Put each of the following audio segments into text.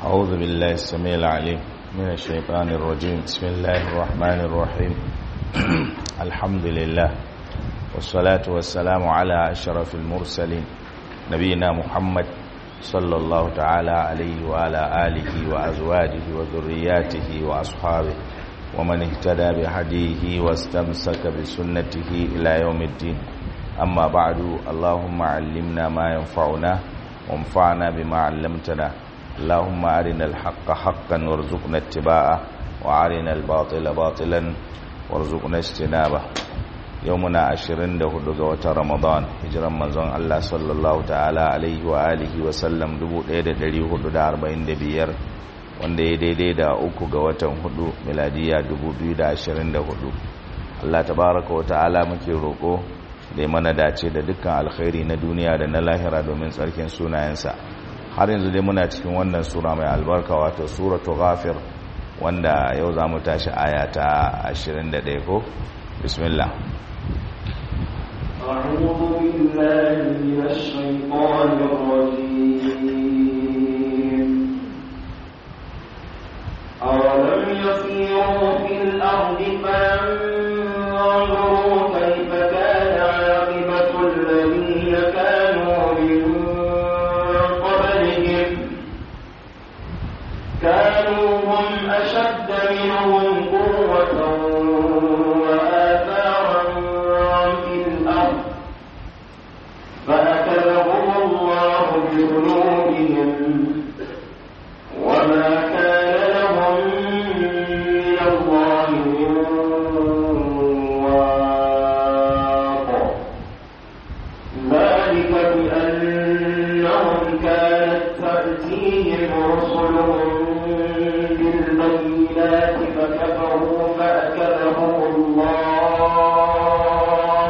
أعوذ بالله السميع العليم من الشيطان الرجيم بسم الله الرحمن الرحيم الحمد لله والصلاة والسلام على أشرف المرسلين نبينا محمد صلى الله تعالى عليه وعلى آله وأزواجه وذرياته وأصحابه ومن اهتدى بهديه واستمسك بسنته إلى يوم الدين أما بعد اللهم علمنا ما ينفعنا وانفعنا بما علمتنا اللهم أرنا الحق حقا وارزقنا اتباعه وأرنا الباطل باطلا وارزقنا اجتنابه يومنا عشرين ده هدوغ رمضان هجرا منزون الله صلى الله تعالى عليه وآله وسلم دبو ايدا دلي هدو دا أربعين دبير wanda ya daidai da uku ga watan hudu miladiya 2024 Allah tabaraka wa ta'ala muke roƙo da mana dace da dukkan alkhairi na duniya da na lahira domin tsarkin sunayensa har yanzu dai muna cikin wannan sura mai albarka wato suratu ghafir wanda yau za mu tashi aya ta 21 ko bismillah أعوذ بالله من الشيطان الرجيم أولم يسيروا في الأرض فينظروا كيف كان عاقبة الذين كانوا من قبلهم كانوا هم أشد منهم قوة وآثارا في الأرض فأكلهم الله بذنوبهم وما كان لهم من الله من واق ذلك بأنهم كانت تأتيهم رسلهم بالبينات فكفروا فأكلهم الله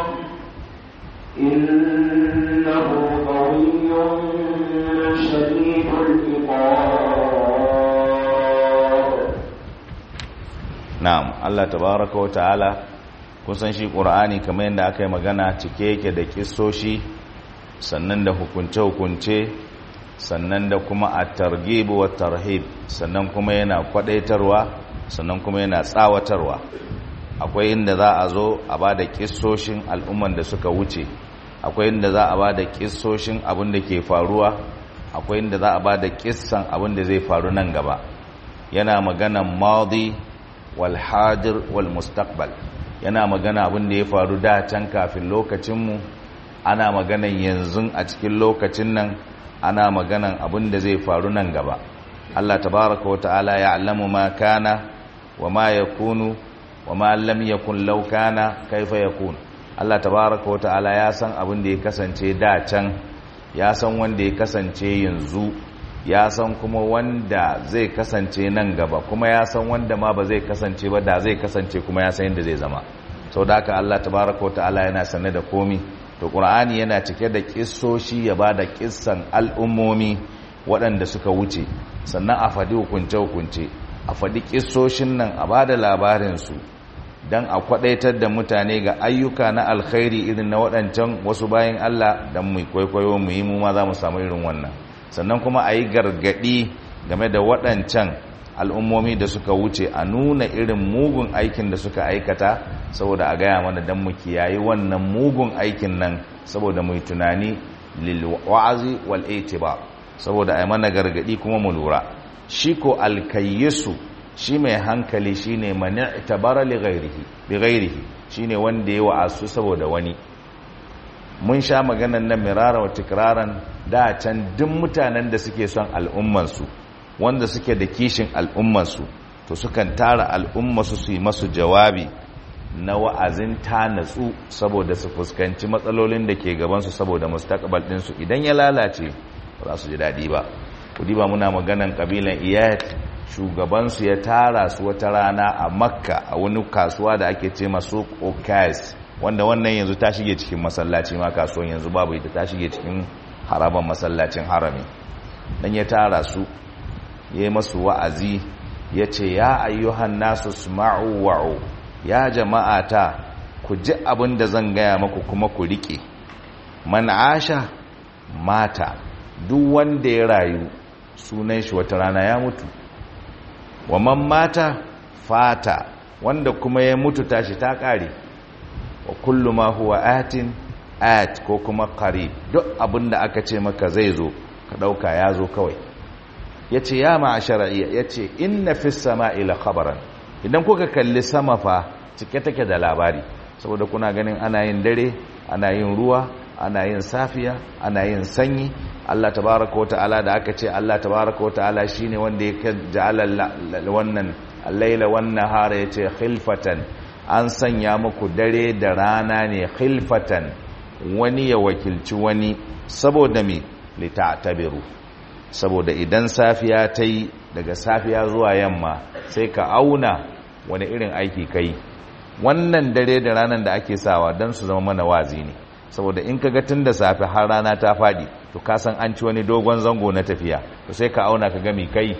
إنه قوي شديد العقاب na'am Allah tabaraka wa ta'ala kusan shi qur'ani kamar yadda aka yi magana cike yake da kissoshi sannan da hukunce-hukunce sannan da kuma at-targhib wa tarhib sannan kuma yana kwadaitarwa sannan kuma yana tsawatarwa akwai inda za a zo a ba da kissoshin al'umman da suka wuce akwai inda za a ba da kissoshin abin da ke faruwa akwai inda za a ba da kissan abin da zai faru nan gaba yana maganan madi wal hadir wal mustaqbal yana magana abin da ya faru da can kafin lokacinmu ana maganan yanzu a cikin lokacin nan ana maganan abin da zai faru nan gaba Allah tabaraka wa ta'ala ya'lamu ma kana wa ma yakunu wa ma lam yakun law kana kaifa yakun Allah tabaraka wa ta'ala ya san abin da ya kasance da can ya san wanda ya kasance yanzu ya san kuma wanda zai kasance nan gaba kuma ya san wanda ma ba zai kasance ba da zai kasance kuma ya san yadda zai zama sau da haka Allah tabaraka wa ta'ala yana sanne da komi to qur'ani yana cike da kissoshi ya ba da kissan al'ummomi waɗanda suka wuce sannan a faɗi hukunce hukunce a faɗi kissoshin nan a ba da labarinsu don a kwaɗaitar da mutane ga ayyuka na alkhairi irin na waɗancan wasu bayan Allah don mu kwaikwayo mu yi mu ma za mu samu irin wannan sannan kuma a yi gargaɗi game da waɗancan al'ummomi da suka wuce a nuna irin mugun aikin da suka aikata saboda a gaya mana don mu kiyayi wannan mugun aikin nan saboda mu yi tunani lilwa'azi wal ba saboda a yi mana gargaɗi kuma mu lura shi ko alkayyisu shi mai hankali shi ne mani tabara bi ghairihi shi ne wanda ya wa'asu saboda wani mun sha maganan nan mirara wa tikraran da can duk mutanen da suke son al'ummansu wanda suke da kishin al'ummansu to sukan tara al'ummasu su yi masu jawabi na wa'azin ta natsu saboda su fuskanci matsalolin da ke gabansu saboda mustaqbal ɗinsu idan ya lalace ba za su ji daɗi ba kudi ba muna maganan ƙabilan iyat shugabansu ya tara su wata rana a makka a wani kasuwa da ake ce masu okais wanda wannan yanzu ta shige cikin masallaci ma kasuwan yanzu babu ita ta shige cikin haraban masallacin harami dan ya tara su ya yi masu wa'azi ya ce ya ayyuhan nasu sma'u wa'u ya jama'ata ku ji abin da zan gaya maku kuma ku riƙe man asha mata duk wanda ya rayu sunan shi wata rana ya mutu wa man mata fata wanda kuma ya mutu tashi ta kare wa kullu ma huwa atin at ko kuma qarib duk abinda aka ce maka zai zo ka dauka ya zo kawai yace ya ma'ashara yace inna fis sama'i la khabaran idan kuka kalli sama fa cike take da labari saboda kuna ganin ana yin dare ana yin ruwa ana yin safiya ana yin sanyi Allah tabaraka wa ta'ala da aka ce Allah tabaraka wa ta'ala shine wanda ya ja'ala wannan al-laila wan nahara yace khilfatan an sanya muku dare da rana ne khilfatan wani ya wakilci wani saboda me lita'tabiru saboda idan safiya ta yi daga safiya zuwa yamma sai ka auna wani irin aiki kai wannan dare da ranar da ake sawa don su zama mana wazi ne saboda in kaga tun da safe har rana ta faɗi to ka san an ci wani dogon zango na tafiya to sai ka auna ka gami kai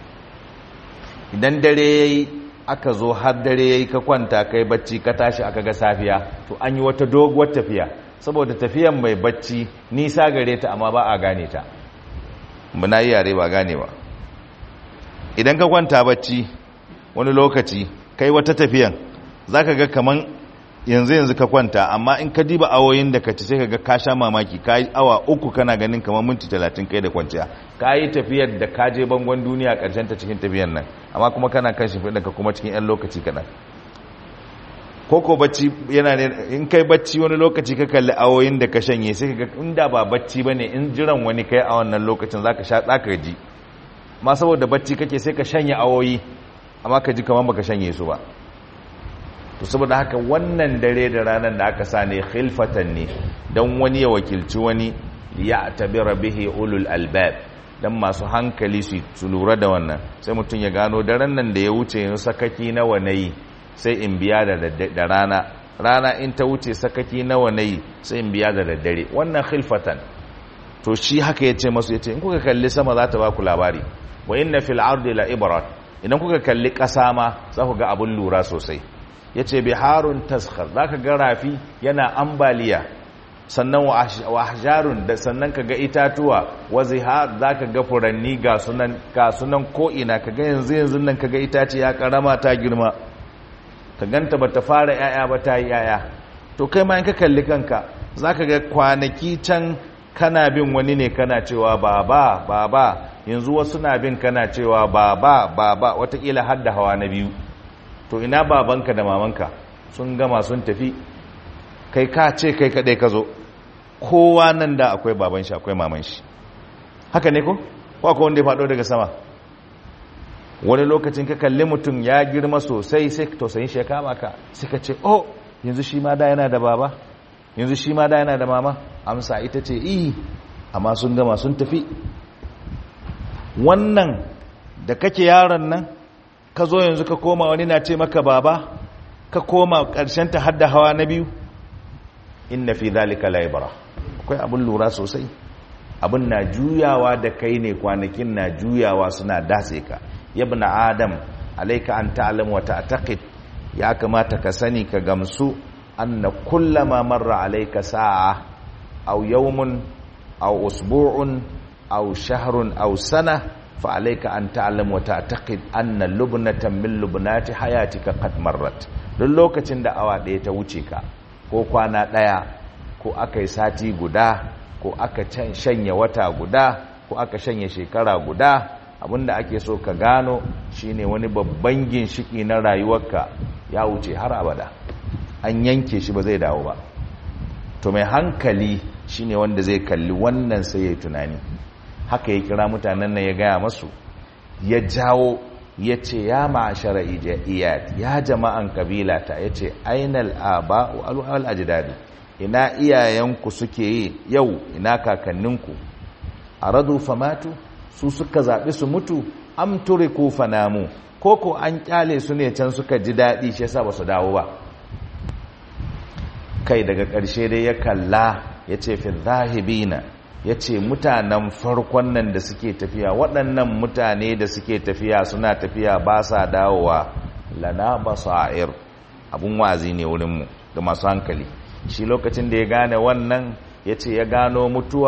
idan dare yayi aka zo har dare yayi ka kwanta kai bacci ka tashi aka ga safiya to an yi wata doguwar tafiya saboda tafiyan mai bacci nisa gare ta amma ba a gane ta muna yi yare ba gane ba idan ka kwanta bacci wani lokaci kai wata tafiyan zaka ga kaman yanzu yanzu ka kwanta amma in ka diba awoyin da ka ci sai ka ga ka sha mamaki ka yi awa uku kana ganin kamar minti talatin kai da kwanciya ka yi tafiyar da ka je bangon duniya karshen ta cikin tafiyar nan amma kuma kana kan shi ka kuma cikin yan lokaci kaɗan koko bacci yana ne in kai bacci wani lokaci ka kalli awoyin da ka shanye sai ka ga inda ba bacci ba ne in jiran wani kai a wannan lokacin za ka sha tsaka ji ma saboda bacci kake sai ka shanye awoyi amma ka ji kamar baka shanye su ba to saboda haka wannan dare da ranar da aka sa ne khilfatan ne don wani ya wakilci wani ya tabira bihi ulul albab dan masu hankali su lura da wannan sai mutum ya gano daren nan da ya wuce yin sakaki nawa nayi sai in biya da rana rana in ta wuce sakaki nawa nayi sai in biya da daddare wannan khilfatan to shi haka yace masu yace in kuka kalli sama za ta ba ku labari wa inna fil ardi la ibrat idan kuka kalli ƙasa ma za ku ga abun lura sosai ya ce biharun taskhar za ka ga rafi yana ambaliya sannan wa ahjarun da sannan ka ga itatuwa wa zihar za ka ga furanni ga sunan ko'ina ka ga yanzu yanzu nan ka ga itace ya karama ta girma ka ganta ba ta fara yaya ba ta yi yaya to kai ma in ka kalli kanka za ka ga kwanaki can kana bin wani ne kana cewa baba baba yanzu wasu na bin kana cewa baba baba watakila har da hawa na biyu to ina babanka da mamanka sun gama sun tafi kai ka ce kai kadai ka zo kowa nan da akwai baban shi akwai maman shi haka ne ko ko akwai wanda ya faɗo daga sama wani lokacin ka kalli mutum ya girma sosai sai tausayin shi ya kama ka suka ce oh yanzu shi ma da yana da baba yanzu shi ma da yana da mama amsa ita ce iyi amma sun gama sun tafi wannan da kake yaron nan ka zo yanzu ka koma wani na ce maka baba ka koma ƙarshen ta hadda hawa na biyu inna fi zalika laibara akwai abin lura sosai abin na juyawa da kai ne kwanakin na juyawa suna datse ka yabna adam alaika an ta'lam wa ta'taqid ya kamata ka sani ka gamsu anna kullama marra alayka sa'a aw yawmun aw usbu'un aw shahrun aw sana fa alayka an ta'lam wa ta'taqid anna lubnatan min lubnati hayatika qad marrat duk lokacin da awa ɗaya ta wuce ka ko kwana ɗaya ko aka yi sati guda ko aka shanye wata guda ko aka shanye shekara guda abinda ake so ka gano shine wani babban ginshiki na rayuwarka ya wuce har abada an yanke shi ba zai dawo ba to mai hankali shine wanda zai kalli wannan sai ya tunani haka ya kira mutanen nan ya gaya masu ya jawo ya ce ya ma'ashara iyad ya jama'an kabila ta ya ce ainal aba wal ajdadi ina iyayenku suke yi yau ina kakanninku aradu famatu su suka zaɓi su mutu am turiku fanamu koko an kyale su ne can suka ji daɗi shi yasa ba su dawo ba kai daga ƙarshe dai ya kalla ya ce fi zahibina ya ce mutanen farkon nan da suke tafiya waɗannan mutane da suke tafiya suna tafiya ba sa dawowa lana basa'ir abun wazi ne wurinmu ga masu hankali shi lokacin da ya gane wannan ya ce ya gano mutuwa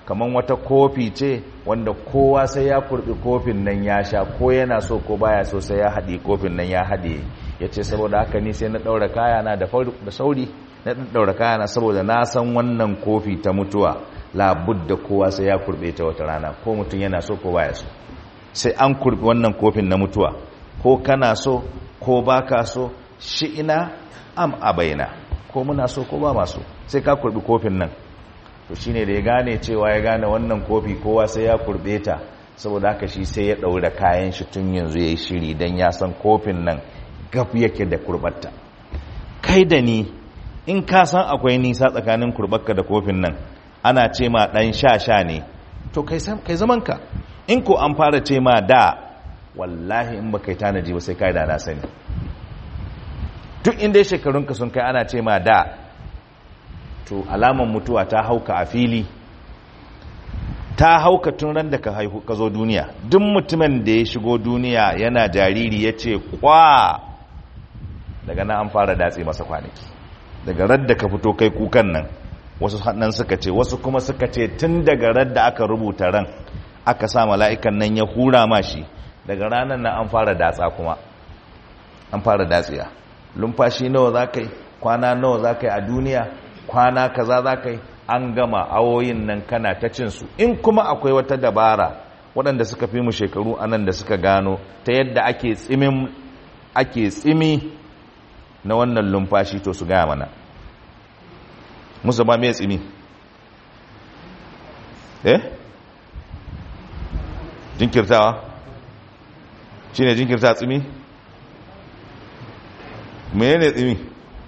kaman wata kofi ce wanda kowa sai ya kurbi kofin nan ya sha ko yana so ko baya so sai ya haɗe kofin nan ya haɗe ya ce saboda haka ni sai na ɗaura kayana da sauri na ɗaura kayana saboda na san wannan kofi ta mutuwa labudda kowa sai ya kurbe ta wata rana ko mutum yana so ko baya so sai an kurbi wannan kofin na mutuwa ko kana so ko baka so shi ina am abaina ko muna so ko ba maso sai ka kurbi kofin nan to shine da ya gane cewa ya gane wannan kofi kowa sai ya kurbe ta saboda haka shi sai ya daura kayan shi tun yanzu yayi shiri dan ya san kofin nan gab yake da kurbatta kai da ni in ka san akwai nisa tsakanin kurbarka da kofin nan ana ce ma dan sha sha ne to kai kai zaman ka in ko an fara ce ma da wallahi in baka yi tanaji ba sai kai da na sani duk inda shekarunka sun kai ana ce ma da to alaman mutuwa ta hauka a fili ta hauka tun ran da ka haihu ka zo duniya duk mutumin da ya shigo duniya yana jariri ya ce kwa daga nan an fara datse masa kwanaki daga radda ka fito kai kukan nan wasu nan suka ce wasu kuma suka ce tun daga radda aka rubuta ran aka sa mala'ikan nan ya hura mashi daga ranar nan an fara datsa kuma an fara datsiya lumfashi nawa za ka yi kwana nawa za ka yi a duniya kwana kaza za ka yi an gama awoyin nan kana ta cinsu in kuma akwai wata dabara waɗanda suka fi mu shekaru anan da suka gano ta yadda ake tsimin ake tsimi na wannan lumfashi to su gaya mana musu ba mai tsimi eh jinkirtawa shi ne jinkirta tsimi mene ne tsimi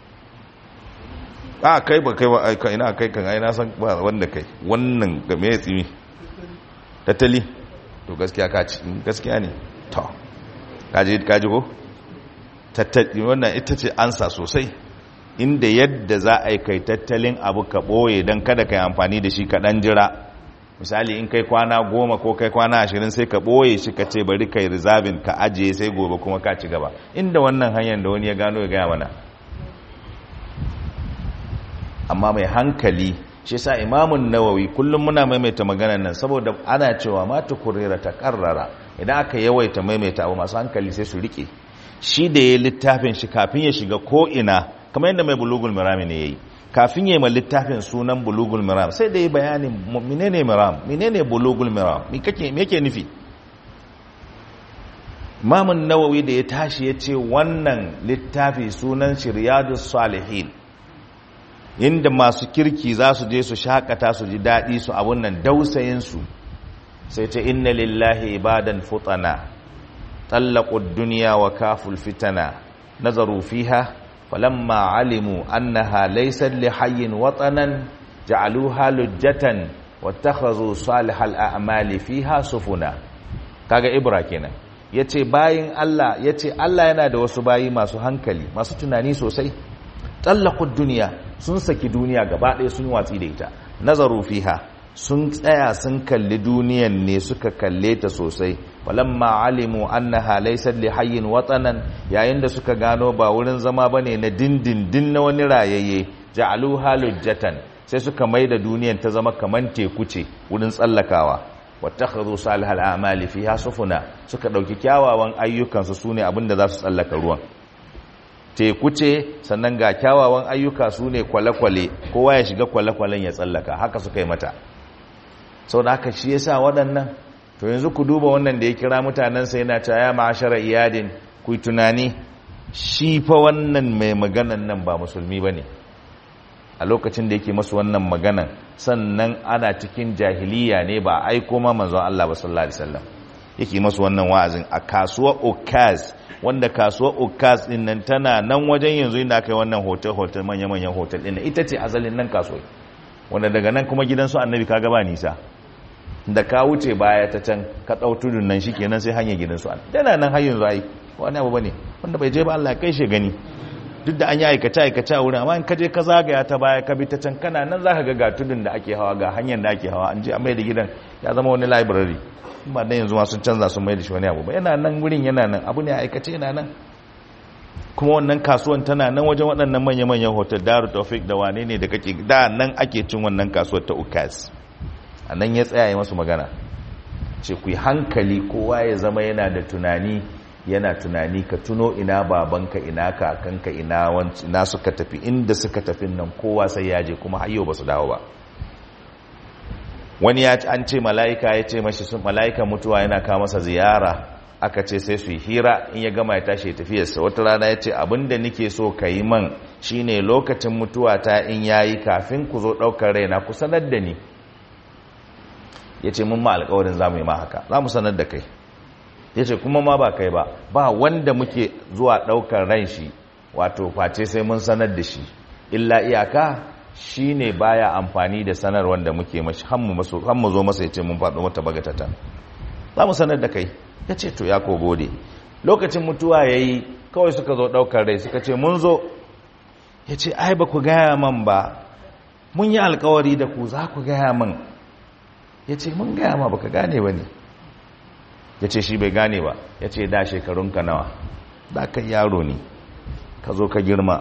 a kai ba kai ba aika ina kai kan aina san ba wanda kai wannan ga me tsimi tattali to gaskiya ka ci gaskiya ne to kaji kaji ko tattali wannan ita ce ansa sosai inda yadda za a yi kai tattalin abu ka boye don kada ka yi amfani da shi ka dan jira misali in kai kwana goma ko kai kwana ashirin sai ka ɓoye shi ka ce bari kai rizabin ka ajiye sai gobe kuma ka ci gaba inda wannan hanyar da wani ya gano ya gaya mana amma mai hankali shi sa imamun nawawi kullum muna maimaita maganar nan saboda ana cewa ma tukurira ta karrara idan aka yawaita maimaita abu masu hankali sai su rike shi da ya littafin shi kafin ya shiga ko ina kamar yadda mai bulugul mirami ne yayi kafin yi ma littafin sunan bulugul miram sai da yi bayanin menene miram menene bulugul miram me kake me yake nufi Mamun Nawawi da ya tashi ya ce wannan littafi sunan Shiryadus Salihin inda masu kirki za su je su shakata su ji daɗi su abun nan dausayin su sai ce inna lillahi ibadan futana tallaqud dunya wa kaful fitana nazaru fiha فلما علموا أنها ليست لحي وطنا جعلوها لجة واتخذوا صالح الأعمال فيها سفنا kaga ibra kenan yace bayin Allah yace Allah yana da wasu bayi masu hankali masu tunani sosai tallaqud duniya sun saki duniya gaba ɗaya sun watsi da ita nazaru fiha sun tsaya sun kalli duniyan ne suka kalle ta sosai walamma alimu annaha laysat li hayyin watanan yayin da suka gano ba wurin zama bane na dindindin na wani rayayye ja'alu halujjatan sai suka maida duniyan ta zama kaman teku ce wurin tsallakawa wattakhadhu salihal a'mali fiha sufuna suka dauki kyawawan ayyukan su sune abinda za su tsallaka ruwan teku ce sannan ga kyawawan ayyuka sune kwale-kwale kowa ya shiga kwale-kwalen ya tsallaka haka suka yi mata sau da haka shi yasa waɗannan to yanzu ku duba wannan da ya kira mutanensa yana ta ya ma'ashara iyadin ku yi tunani shi fa wannan mai maganan nan ba musulmi ba ne a lokacin da yake masu wannan maganan sannan ana cikin jahiliya ne ba aiko ma manzon Allah ba sallallahu alaihi wasallam yake masu wannan wa'azin a kasuwar Okaz wanda kasuwar Okaz din nan tana nan wajen yanzu inda aka yi wannan hotel hotel manya manyan hotel din ita ce asalin nan kasuwar wanda daga nan kuma gidansu annabi kaga ba nisa da ka wuce baya ta can ka ɗau tudun nan shi kenan sai hanyar gidansu an tana nan har yanzu ai wani abu bane wanda bai je ba Allah kai shi gani duk da an yi aikace aikace a wurin amma in ka je ka zagaya ta baya ka bi ta can kana nan zaka ga ga tudun da ake hawa ga hanyar da ake hawa an je an mai da gidan ya zama wani library ba dan yanzu ma sun canza sun mai da shi wani abu ba yana nan wurin yana nan abu ne aikace yana nan kuma wannan kasuwan tana nan wajen waɗannan manya-manyan hotel daru tawfik da wane ne da kake da nan ake cin wannan kasuwar ta ukas a nan ya tsaya masu magana ce ku yi hankali kowa ya zama yana da tunani yana tunani ka tuno ina babanka ina kakanka ina ina suka tafi inda suka tafi nan kowa sai ya je kuma hayyo ba su dawo ba wani ya an ce mala'ika ya ce mashi sun mala'ika mutuwa yana kawo masa ziyara aka ce sai su yi hira in ya gama ya tashi tafiyarsa wata rana ya ce abinda nike so ka yi man shine lokacin mutuwa ta in yayi kafin ku zo ɗaukar raina ku sanar da ni ya ce mun ma alkawarin za mu yi ma haka za mu sanar da kai ya ce kuma ma ba kai ba ba wanda muke zuwa ɗaukar ran shi wato face sai mun sanar da shi illa iyaka shi ne baya amfani da sanar wanda muke mashi mu zo masa ya ce mun faɗo mata bagatata za mu sanar da kai ya ce to ya ko gode lokacin mutuwa ya yi kawai suka zo ɗaukar rai suka ce mun zo ya ce ai ba ku gaya man ba mun yi alkawari da ku za ku gaya man ya ce mun gaya ma baka gane ba ne ya ce shi bai gane ba ya ce da shekarunka nawa da ka yaro ne ka zo ka girma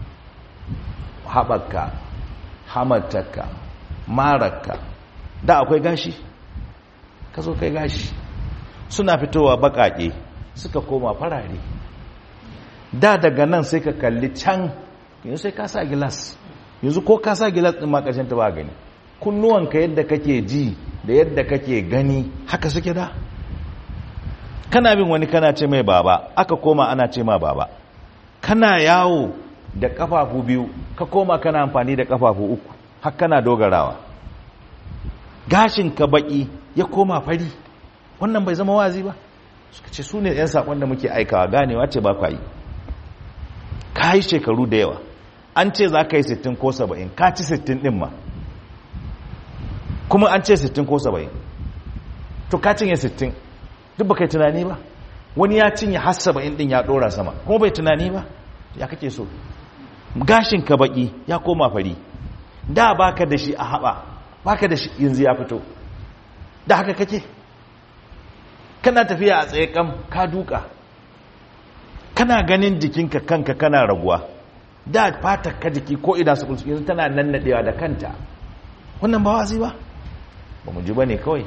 haɓaka hamataka maraka da akwai gashi ka zo kai gashi suna fitowa baƙaƙe suka koma farare da daga nan sai ka kalli can yanzu sai ka sa gilas yanzu ko ka sa gilas ɗin ma ƙarshen ta ba gani kunnuwanka yadda kake ji da yadda kake gani haka suke da kana bin wani kana ce mai baba aka koma ana ce ma baba kana yawo da kafafu biyu ka koma kana amfani da kafafu uku har kana dogarawa gashin ka baki ya koma fari wannan bai zama wazi ba suka ce su ne 'yan saƙon da muke aikawa ganewa ce ba kwa yi ka yi shekaru da yawa an ce za ka yi 60 ko 70 ka ci 60 ɗin ma kuma an ce 60 ko 70 to ka cinye 60 duk ba kai tunani ba wani ya cinye har 70 ɗin ya ɗora sama kuma bai tunani ba ya kake so gashin ka baki ya koma fari da baka da shi a haɓa baka da shi yanzu ya fito da haka kake kana tafiya a tsaye kam ka duka kana ganin jikinka kanka kana raguwa da fata ka jiki ko ina su kulsu yanzu tana nannadewa da kanta wannan ba wazi ba ba mu ji ba ne kawai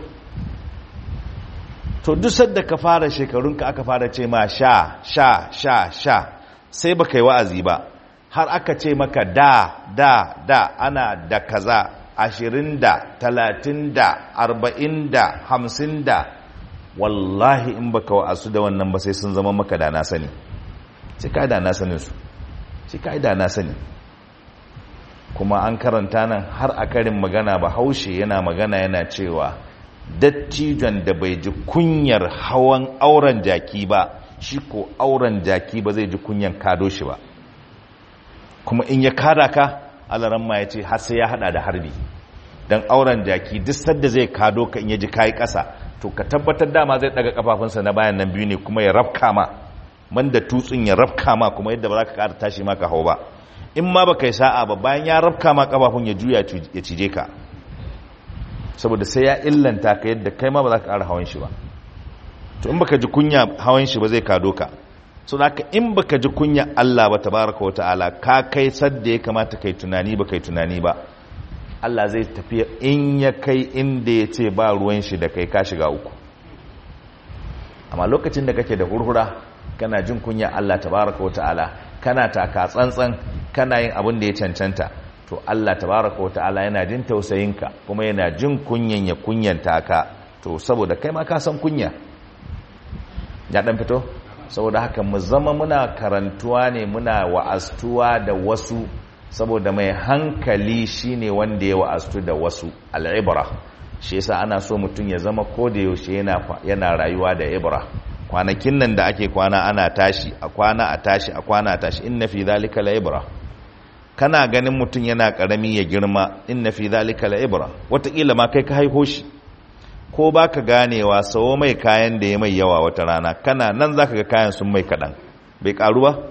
to duk sadda ka fara shekarunka aka fara ce ma sha sha sha sha sai ba kai wa'azi ba har aka ce maka da da da ana da kaza ashirin da talatin da arba'in da hamsin da wallahi in baka wa'azu da wannan ba sai sun zama maka da na sani sai ka da na sanin su sai ka da na sani kuma an karanta nan har a karin magana ba haushe yana magana yana cewa dattijon da bai ji kunyar hawan auren jaki ba shi ko auren jaki ba zai ji kunyan kado shi ba kuma in ya kada ka alaran ma ya ce har sai ya hada da harbi don auren jaki duk sadda zai kado ka in ya ji kayi kasa to ka tabbatar dama zai daga kafafunsa na bayan nan biyu ne kuma ya rafka ma man da tutsun ya rafka ma kuma yadda ba za ka kara tashi maka hau ba in ma ba kai sa'a ba bayan ya rafka ma kafafun ya juya ya cije ka saboda sai ya illanta ka yadda kai ma ba za ka kara hawan shi ba to in baka ji kunya hawan shi ba zai kado ka so haka in baka ji kunya Allah ba tabaraka wa ta'ala ka kai sadda ya kamata kai tunani ba kai tunani ba Allah zai tafi in ya kai inda ya ce ba ruwan shi da kai ka shiga uku amma lokacin da kake da hurhura kana jin kunya Allah tabaraka wa ta'ala kana taka tsantsan kana yin abin da ya cancanta to Allah tabaraka wa ta'ala yana jin tausayinka kuma yana jin kunyan ya kunyanta ka to saboda kai ma ka san kunya ya dan fito saboda haka mu zama muna karantuwa ne muna wa'astuwa da wasu saboda mai hankali shine wanda ya wa'astu da wasu al'ibra shi yasa ana so mutum ya zama ko da yaushe yana yana rayuwa da ibra kwanakin nan da ake kwana ana tashi a kwana a tashi a kwana a tashi inna fi zalika la ibra kana ganin mutum yana karami ya girma inna fi zalika la ibra wataƙila ma kai ka haiho shi ko ba ka ganewa sawo mai kayan da ya mai yawa wata rana kana nan za ka ga kayan sun mai kaɗan bai ƙaru ba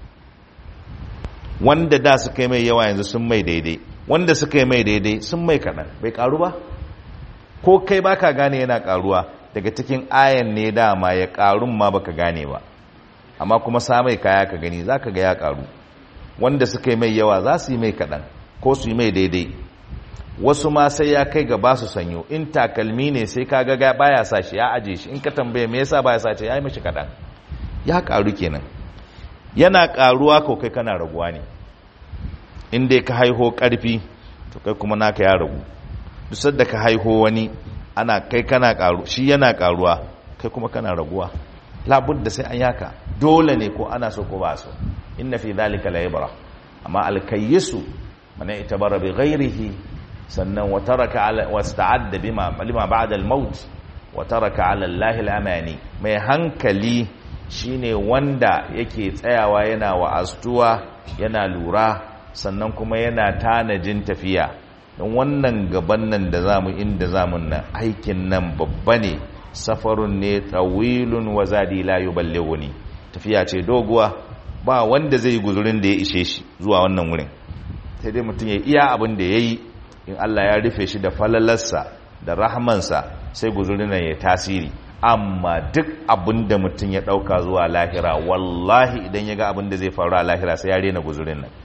wanda da suka yi mai yawa yanzu sun mai daidai wanda suka yi mai daidai sun mai kaɗan bai ƙaru ba ko kai ba ka gane yana ƙaruwa daga cikin ayan ne dama ya ƙarun ma baka gane ba amma kuma sa mai kaya ka gani za ka ga ya ƙaru wanda suka yi mai yawa za su yi mai kaɗan ko su yi mai daidai wasu ma sai ya kai ga ba su sanyo in takalmi ne sai ka ga baya sa shi ya aje shi in ka tambaye me yasa baya sa shi ya yi mishi kaɗan ya ƙaru kenan yana ƙaruwa ko kai kana raguwa ne in dai ka haiho ƙarfi to kai kuma naka ya ragu duk da ka haiho wani ana kai kana ƙaru shi yana ƙaruwa kai kuma kana raguwa labudda sai an yaka dole ne ko ana so ko ba so inna fi dhalika la ibra amma alkayyisu man itabara bi ghairihi sannan wa taraka ala wasta'adda bima lima ba'da al-maut wa taraka ala allahi al-amani mai hankali shine wanda yake tsayawa yana wa'astuwa yana lura sannan kuma yana tanajin tafiya don wannan gaban nan da zamu inda zamun nan aikin nan babba ne safarun ne tawilun wa zadi la yuballighuni tafiya ce doguwa ba wanda zai yi guzurin da ya ishe shi zuwa wannan wurin sai dai mutum ya iya abin da yayi in Allah ya rufe shi da falalarsa da rahmansa sai guzurin nan ya tasiri amma duk abin da mutum ya dauka zuwa lahira wallahi idan ya ga abin da zai faru a lahira sai ya rena guzurin nan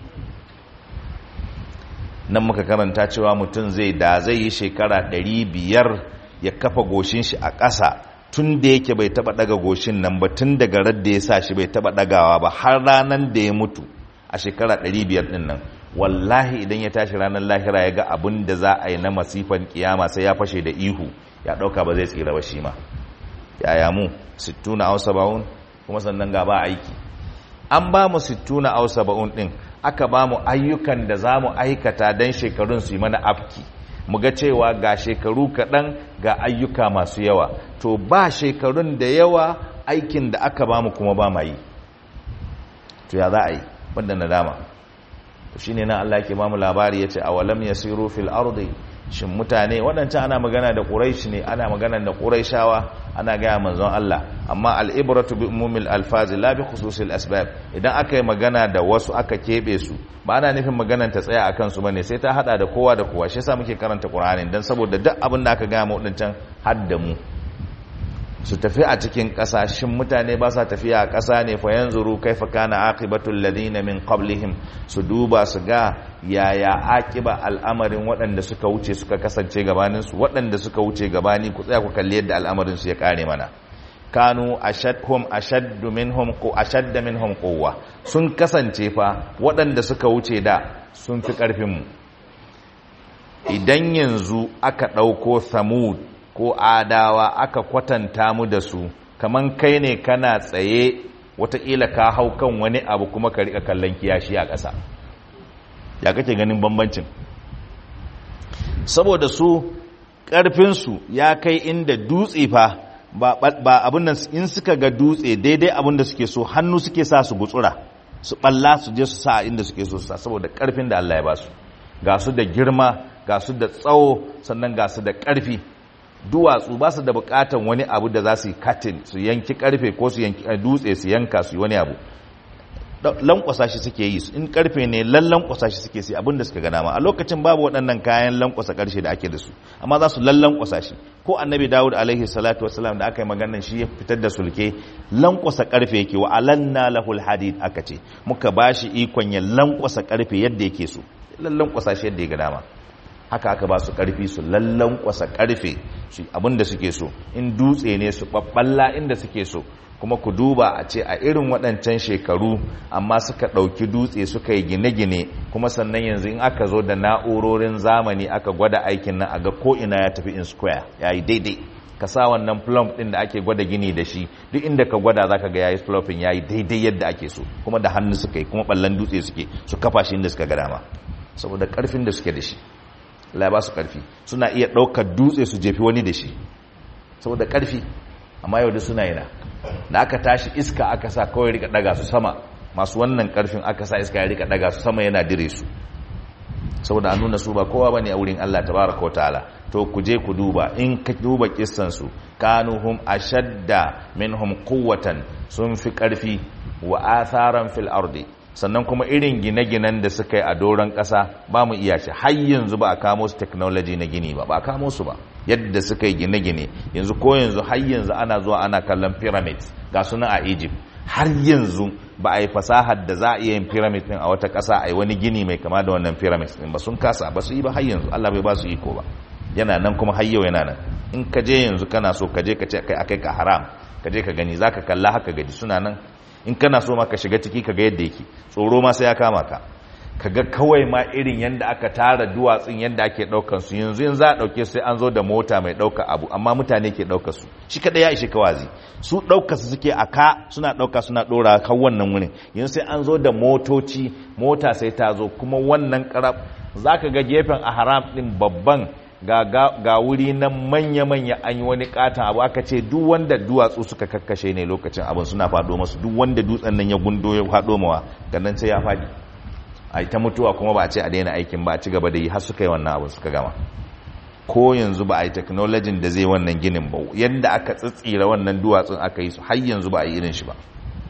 nan muka karanta cewa mutum zai da zai yi shekara ɗari biyar ya kafa goshin shi a ƙasa tun da yake bai taba daga goshin nan ba tun daga radda ya sa shi bai taba dagawa ba har ranar da ya mutu a shekara 500 din nan wallahi idan ya tashi ranar lahira ya ga abin da za a yi na masifan kiyama sai ya fashe da ihu ya dauka ba zai tsira ba shi ma yaya mu 60 aw 70 kuma sannan ga ba aiki an ba mu 60 aw 70 din aka ba mu ayyukan da za mu aikata don shekarun su yi mana afki mu ga cewa ga shekaru kaɗan ga ayyuka masu yawa to ba shekarun da yawa aikin da aka ba mu kuma ba ma yi to ya za a yi banda nadama to shi ne na Allah ke ba mu labari ya ce a walam ya siru fil ardi shin mutane waɗancan ana magana da ƙuraishi ne ana magana da ƙuraishawa ana gaya manzon Allah amma al'ibratu bi umumil alfazi la bi khususil asbab idan aka yi magana da wasu aka keɓe su ba ana nufin maganar ta tsaya akan su bane sai ta hada da kowa da kowa shi yasa muke karanta Qur'ani dan saboda duk abin da aka gaya mu waɗancan har da mu su tafi a cikin ƙasashen mutane ba sa tafiya a ƙasa ne fa yanzuru kaifa kana aqibatul ladina min qablihim su duba su ga yaya aqiba al'amarin waɗanda suka wuce suka kasance gabanin su waɗanda suka wuce gabani ku tsaya ku kalli yadda al'amarin su ya kare mana kanu ashadhum ashaddu minhum qu ashadda minhum quwwa sun kasance fa waɗanda suka wuce da sun fi ƙarfin mu idan yanzu aka ɗauko samud ko adawa aka kwatanta mu da su kaman kai ne kana tsaye wataƙila ka hau kan wani abu kuma ka riƙa kallon kiyashi a ƙasa ya kake ganin bambancin saboda su ƙarfinsu ya kai inda dutse fa ba abin nan in suka ga dutse daidai abin da suke so hannu suke sa su gutsura su ɓalla su je su sa inda suke so su sa saboda ƙarfin da Allah ya ba su ga su da girma ga su da tsawo sannan ga su da ƙarfi duwatsu ba su da bukatan wani abu da za su yi katin su yanki karfe ko su yanki dutse su yanka su yi wani abu lankwasa shi suke yi in karfe ne lallankwasa shi suke sai abin da suka gana ma a lokacin babu waɗannan kayan lankwasa karshe da ake da su amma za su lallankwasa shi ko annabi dawud alaihi salatu wasalam da aka yi maganar shi ya fitar da sulke lankwasa karfe yake wa alanna lahul hadid aka ce muka bashi ikon ya lankwasa karfe yadda yake so lallankwasa shi yadda ya ga dama haka aka ba su karfi su lallan kwasa karfe shi abinda suke so in dutse ne su babballa inda suke so kuma ku duba a ce a irin waɗancan shekaru amma suka ɗauki dutse suka yi gine-gine kuma sannan yanzu in aka zo da na'urorin zamani aka gwada aikin nan a ga ko'ina ya tafi in square ya yi daidai ka sa wannan plump ɗin da ake gwada gini da shi duk inda ka gwada za ka ga ya yi plumping ya yi daidai yadda ake so kuma da hannu suka yi kuma ɓallon dutse suke su kafa shi inda suka ga dama saboda ƙarfin da suke da shi Allah ba su ƙarfi suna iya ɗaukar dutse su jefi wani da shi saboda ƙarfi amma yau da suna yana da aka tashi iska aka sa kawai rika ɗaga su sama masu wannan ƙarfin aka sa iska ya rika ɗaga su sama yana dire su saboda an nuna su ba kowa bane a wurin Allah tabaraka ta'ala to ku je ku duba in ka duba kissan su kanuhum ashadda minhum quwwatan sun fi ƙarfi wa atharan fil ardi sannan kuma irin gine-ginen da suka yi a doron ƙasa ba mu iya shi har yanzu ba a kamo su technology na gini ba ba a kamo su ba yadda suka yi gine-gine yanzu ko yanzu har yanzu ana zuwa ana kallon pyramids ga suna a egypt har yanzu ba a yi fasahar da za a iya yin pyramid din a wata ƙasa a yi wani gini mai kama da wannan pyramid din ba sun kasa ba su yi ba har yanzu Allah bai ba su iko ba yana nan kuma har yau yana nan in ka je yanzu kana so ka je ka ce kai akai ka haram ka je ka gani zaka kalla haka gaji suna nan in kana so ma ka shiga ciki ka ga yadda yake tsoro ma sai ya kama ka kaga kawai ma irin yadda aka tara duwatsun yadda ake daukar su yanzu yanzu za a dauke sai an zo da mota mai dauka abu amma mutane ke daukar su shi kada ya ishe kawazi su daukar su suke a ka suna dauka suna dora kan wannan wurin yanzu sai an zo da motoci mota sai ta zo kuma wannan karab zaka ga gefen a haram din babban ga, ga, wuri na manya-manya an yi wani katon abu aka ce duk wanda duwatsu suka kakkashe ne lokacin abin suna faɗo masu duk wanda dutsen nan ya gundo ya faɗo mawa gannan sai ya faɗi a ta mutuwa kuma ba a ce a daina aikin ba a ci gaba da yi har suka yi wannan abin suka gama ko yanzu ba a yi teknolojin da zai wannan ginin ba yadda aka tsitsira wannan duwatsun aka yi su har yanzu ba a yi irin shi ba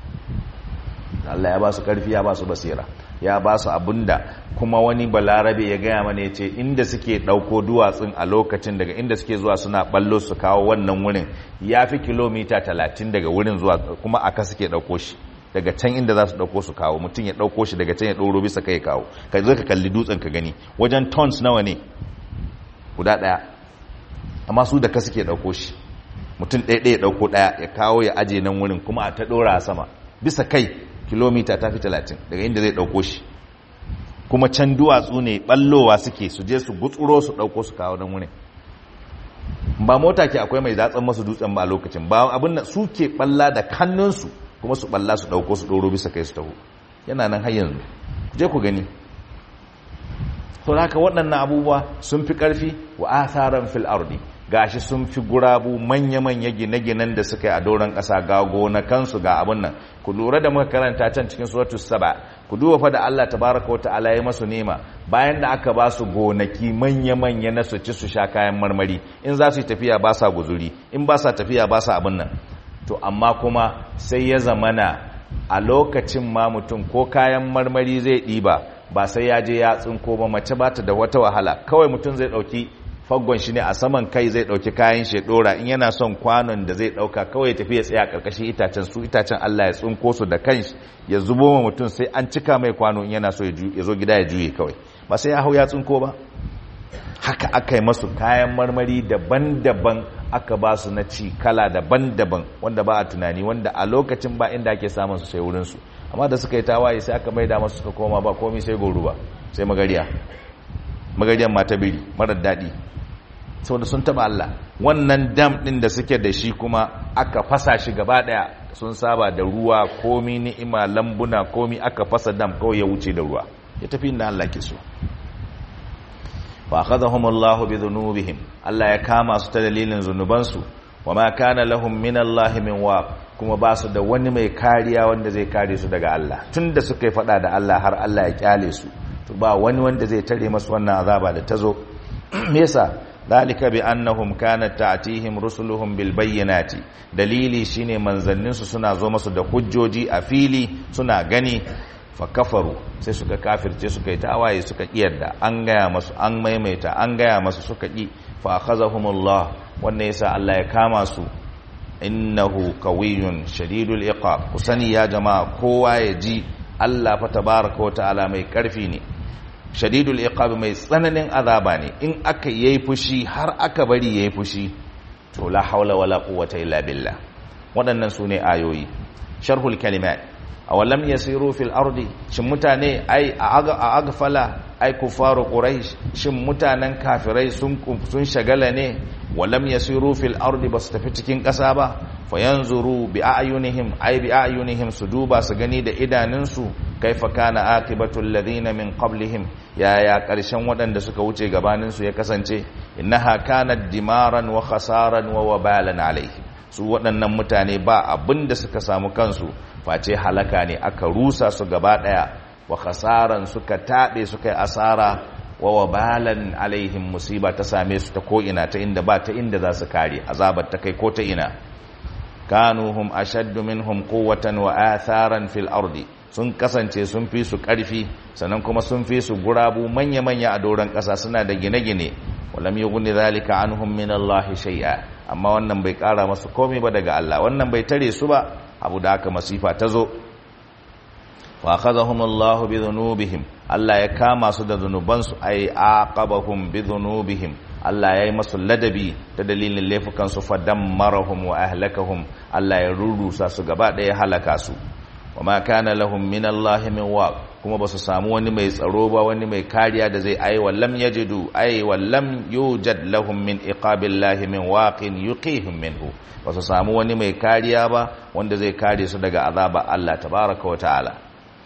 Allah ya ba su karfi ya ba su basira ya ba su abinda kuma wani balarabe ya gaya mana ya ce inda suke ɗauko duwatsun a lokacin daga inda suke zuwa suna ballo su kawo wannan wurin ya fi kilomita talatin daga wurin zuwa kuma aka suke ɗauko shi daga can inda za su ɗauko su kawo mutum ya ɗauko shi daga can ya ɗauro bisa kai kawo ka zo ka kalli dutsen ka gani wajen tons nawa ne guda ɗaya amma su da ka suke ɗauko shi mutum ɗaya ɗaya ɗauko ɗaya ya kawo ya aje nan wurin kuma a ta ɗora sama bisa kai kilomita ta fi talatin daga inda zai ɗauko shi kuma can duwatsu ne ɓallowa suke su je su gutsuro su ɗauko su kawo nan wurin ba mota ke akwai mai datsan masu dutsen ba a lokacin ba abin da su ke ɓalla da kannunsu kuma su ɓalla su ɗauko su ɗoro bisa kai su taho yana nan har yanzu je ku gani to haka waɗannan abubuwa sun fi ƙarfi wa atharan fil ardi gashi sun fi gurabu manya-manya gine-ginen da suka yi a doron ƙasa ga gonakansu ga abin nan ku lura da muka karanta can cikin suratu saba ku duba fa da Allah tabaraka wa ta'ala ya masu nema bayan da aka ba su gonaki manya-manya na su ci su sha kayan marmari in za su yi tafiya ba sa guzuri in ba sa tafiya ba sa abin nan to amma kuma sai ya zamana a lokacin ma mutum ko kayan marmari zai ɗiba ba sai ya je ya tsinko ba mace ba ta da wata wahala kawai mutum zai ɗauki faggon shi ne a saman kai zai dauki kayan shi dora in yana son kwanon da zai dauka kawai ya tafi ya tsaya karkashin itacen su itacen Allah ya tsinko su da kanshi ya zubo ma mutum sai an cika mai kwano in yana so ya zo gida ya juye kawai ba sai ya hau ya tsinko ba haka aka yi masu kayan marmari daban-daban aka ba su na ci kala daban-daban wanda ba a tunani wanda a lokacin ba inda ake samun su sai wurin su amma da suka yi tawaye sai aka maida masu suka koma ba komai sai goruba sai magariya magariyan mata biri marar daɗi saboda sun taba Allah wannan dam din da suke da shi kuma aka fasa shi gaba daya sun saba da ruwa komi ni'ima lambuna komi aka fasa dam kawai ya wuce da ruwa ya tafi inda Allah ke so fa akhadhahum Allah bi dhunubihim Allah ya kama su ta dalilin zunubansu wama kana lahum min Allah min waq kuma ba su da wani mai kariya wanda zai kare su daga Allah tunda suka yi fada da Allah har Allah ya kyale su to ba wani wanda zai tare masu wannan azaba da tazo me yasa ذلك بأنهم كانت تأتيهم رسلهم بالبينات dalili shine manzanninsu suna zo masu da hujjoji a fili suna gani fa kafaru sai suka kafirce suka yi tawaye suka kiyarda an gaya masu an maimaita an gaya masu suka ki fa akhazahumullah wannan yasa Allah ya kama su innahu qawiyyun shadidul iqab kusani ya jama'a kowa ya ji Allah fa tabaaraka wa ta'ala mai karfi ne shadidul iqab mai tsananin azaba ne in aka yayi fushi har aka bari yayi fushi to la haula wala quwwata illa billah waɗannan sune ayoyi sharhul kalimat awalam yasiru fil ardi shin mutane ai a agfala ai kufaru quraish shin mutanen kafirai sun sun shagala ne walam yasiru fil ardi basu tafi cikin ƙasa ba fayanzuru bi ayunihim ai bi ayunihim su duba su gani da idanunsu kaifa kana akibatul ladina min qablihim ya ya karshen waɗanda suka wuce gabanin su ya kasance innaha kanat dimaran wa khasaran wa wabalan alaihi su waɗannan mutane ba abinda suka samu kansu face halaka ne aka rusa su gaba daya wa khasaran suka tabe suka yi asara wa wabalan alaihim musiba ta same su ta ko ina ta inda ba ta inda za su kare azabar ta kai ko ta ina kanuhum ashaddu minhum quwwatan wa atharan fil ardi sun kasance sun fi su ƙarfi sannan kuma sun fi su gurabu manya-manya a doron ƙasa suna da gine-gine walam yughni zalika anhum min Allah shay'a amma wannan bai ƙara masu komai ba daga Allah wannan bai tare su ba abu da aka masifa ta zo wa akhadhahumullahu bi dhunubihim Allah ya kama su da zunubansu ay aqabahum bi dhunubihim Allah ya yi masu ladabi ta dalilin laifukan su fadammarahum wa ahlakahum Allah ya rurusa su gaba ɗaya halaka su wa ma kana lahum min Allah min waq kuma ba su samu wani mai tsaro ba wani mai kariya da zai ai wallam yajidu ai wallam yujad lahum min iqabillahi min waqin yuqihim minhu ba su samu wani mai kariya ba wanda zai kare su daga azaba Allah tabaraka wa ta'ala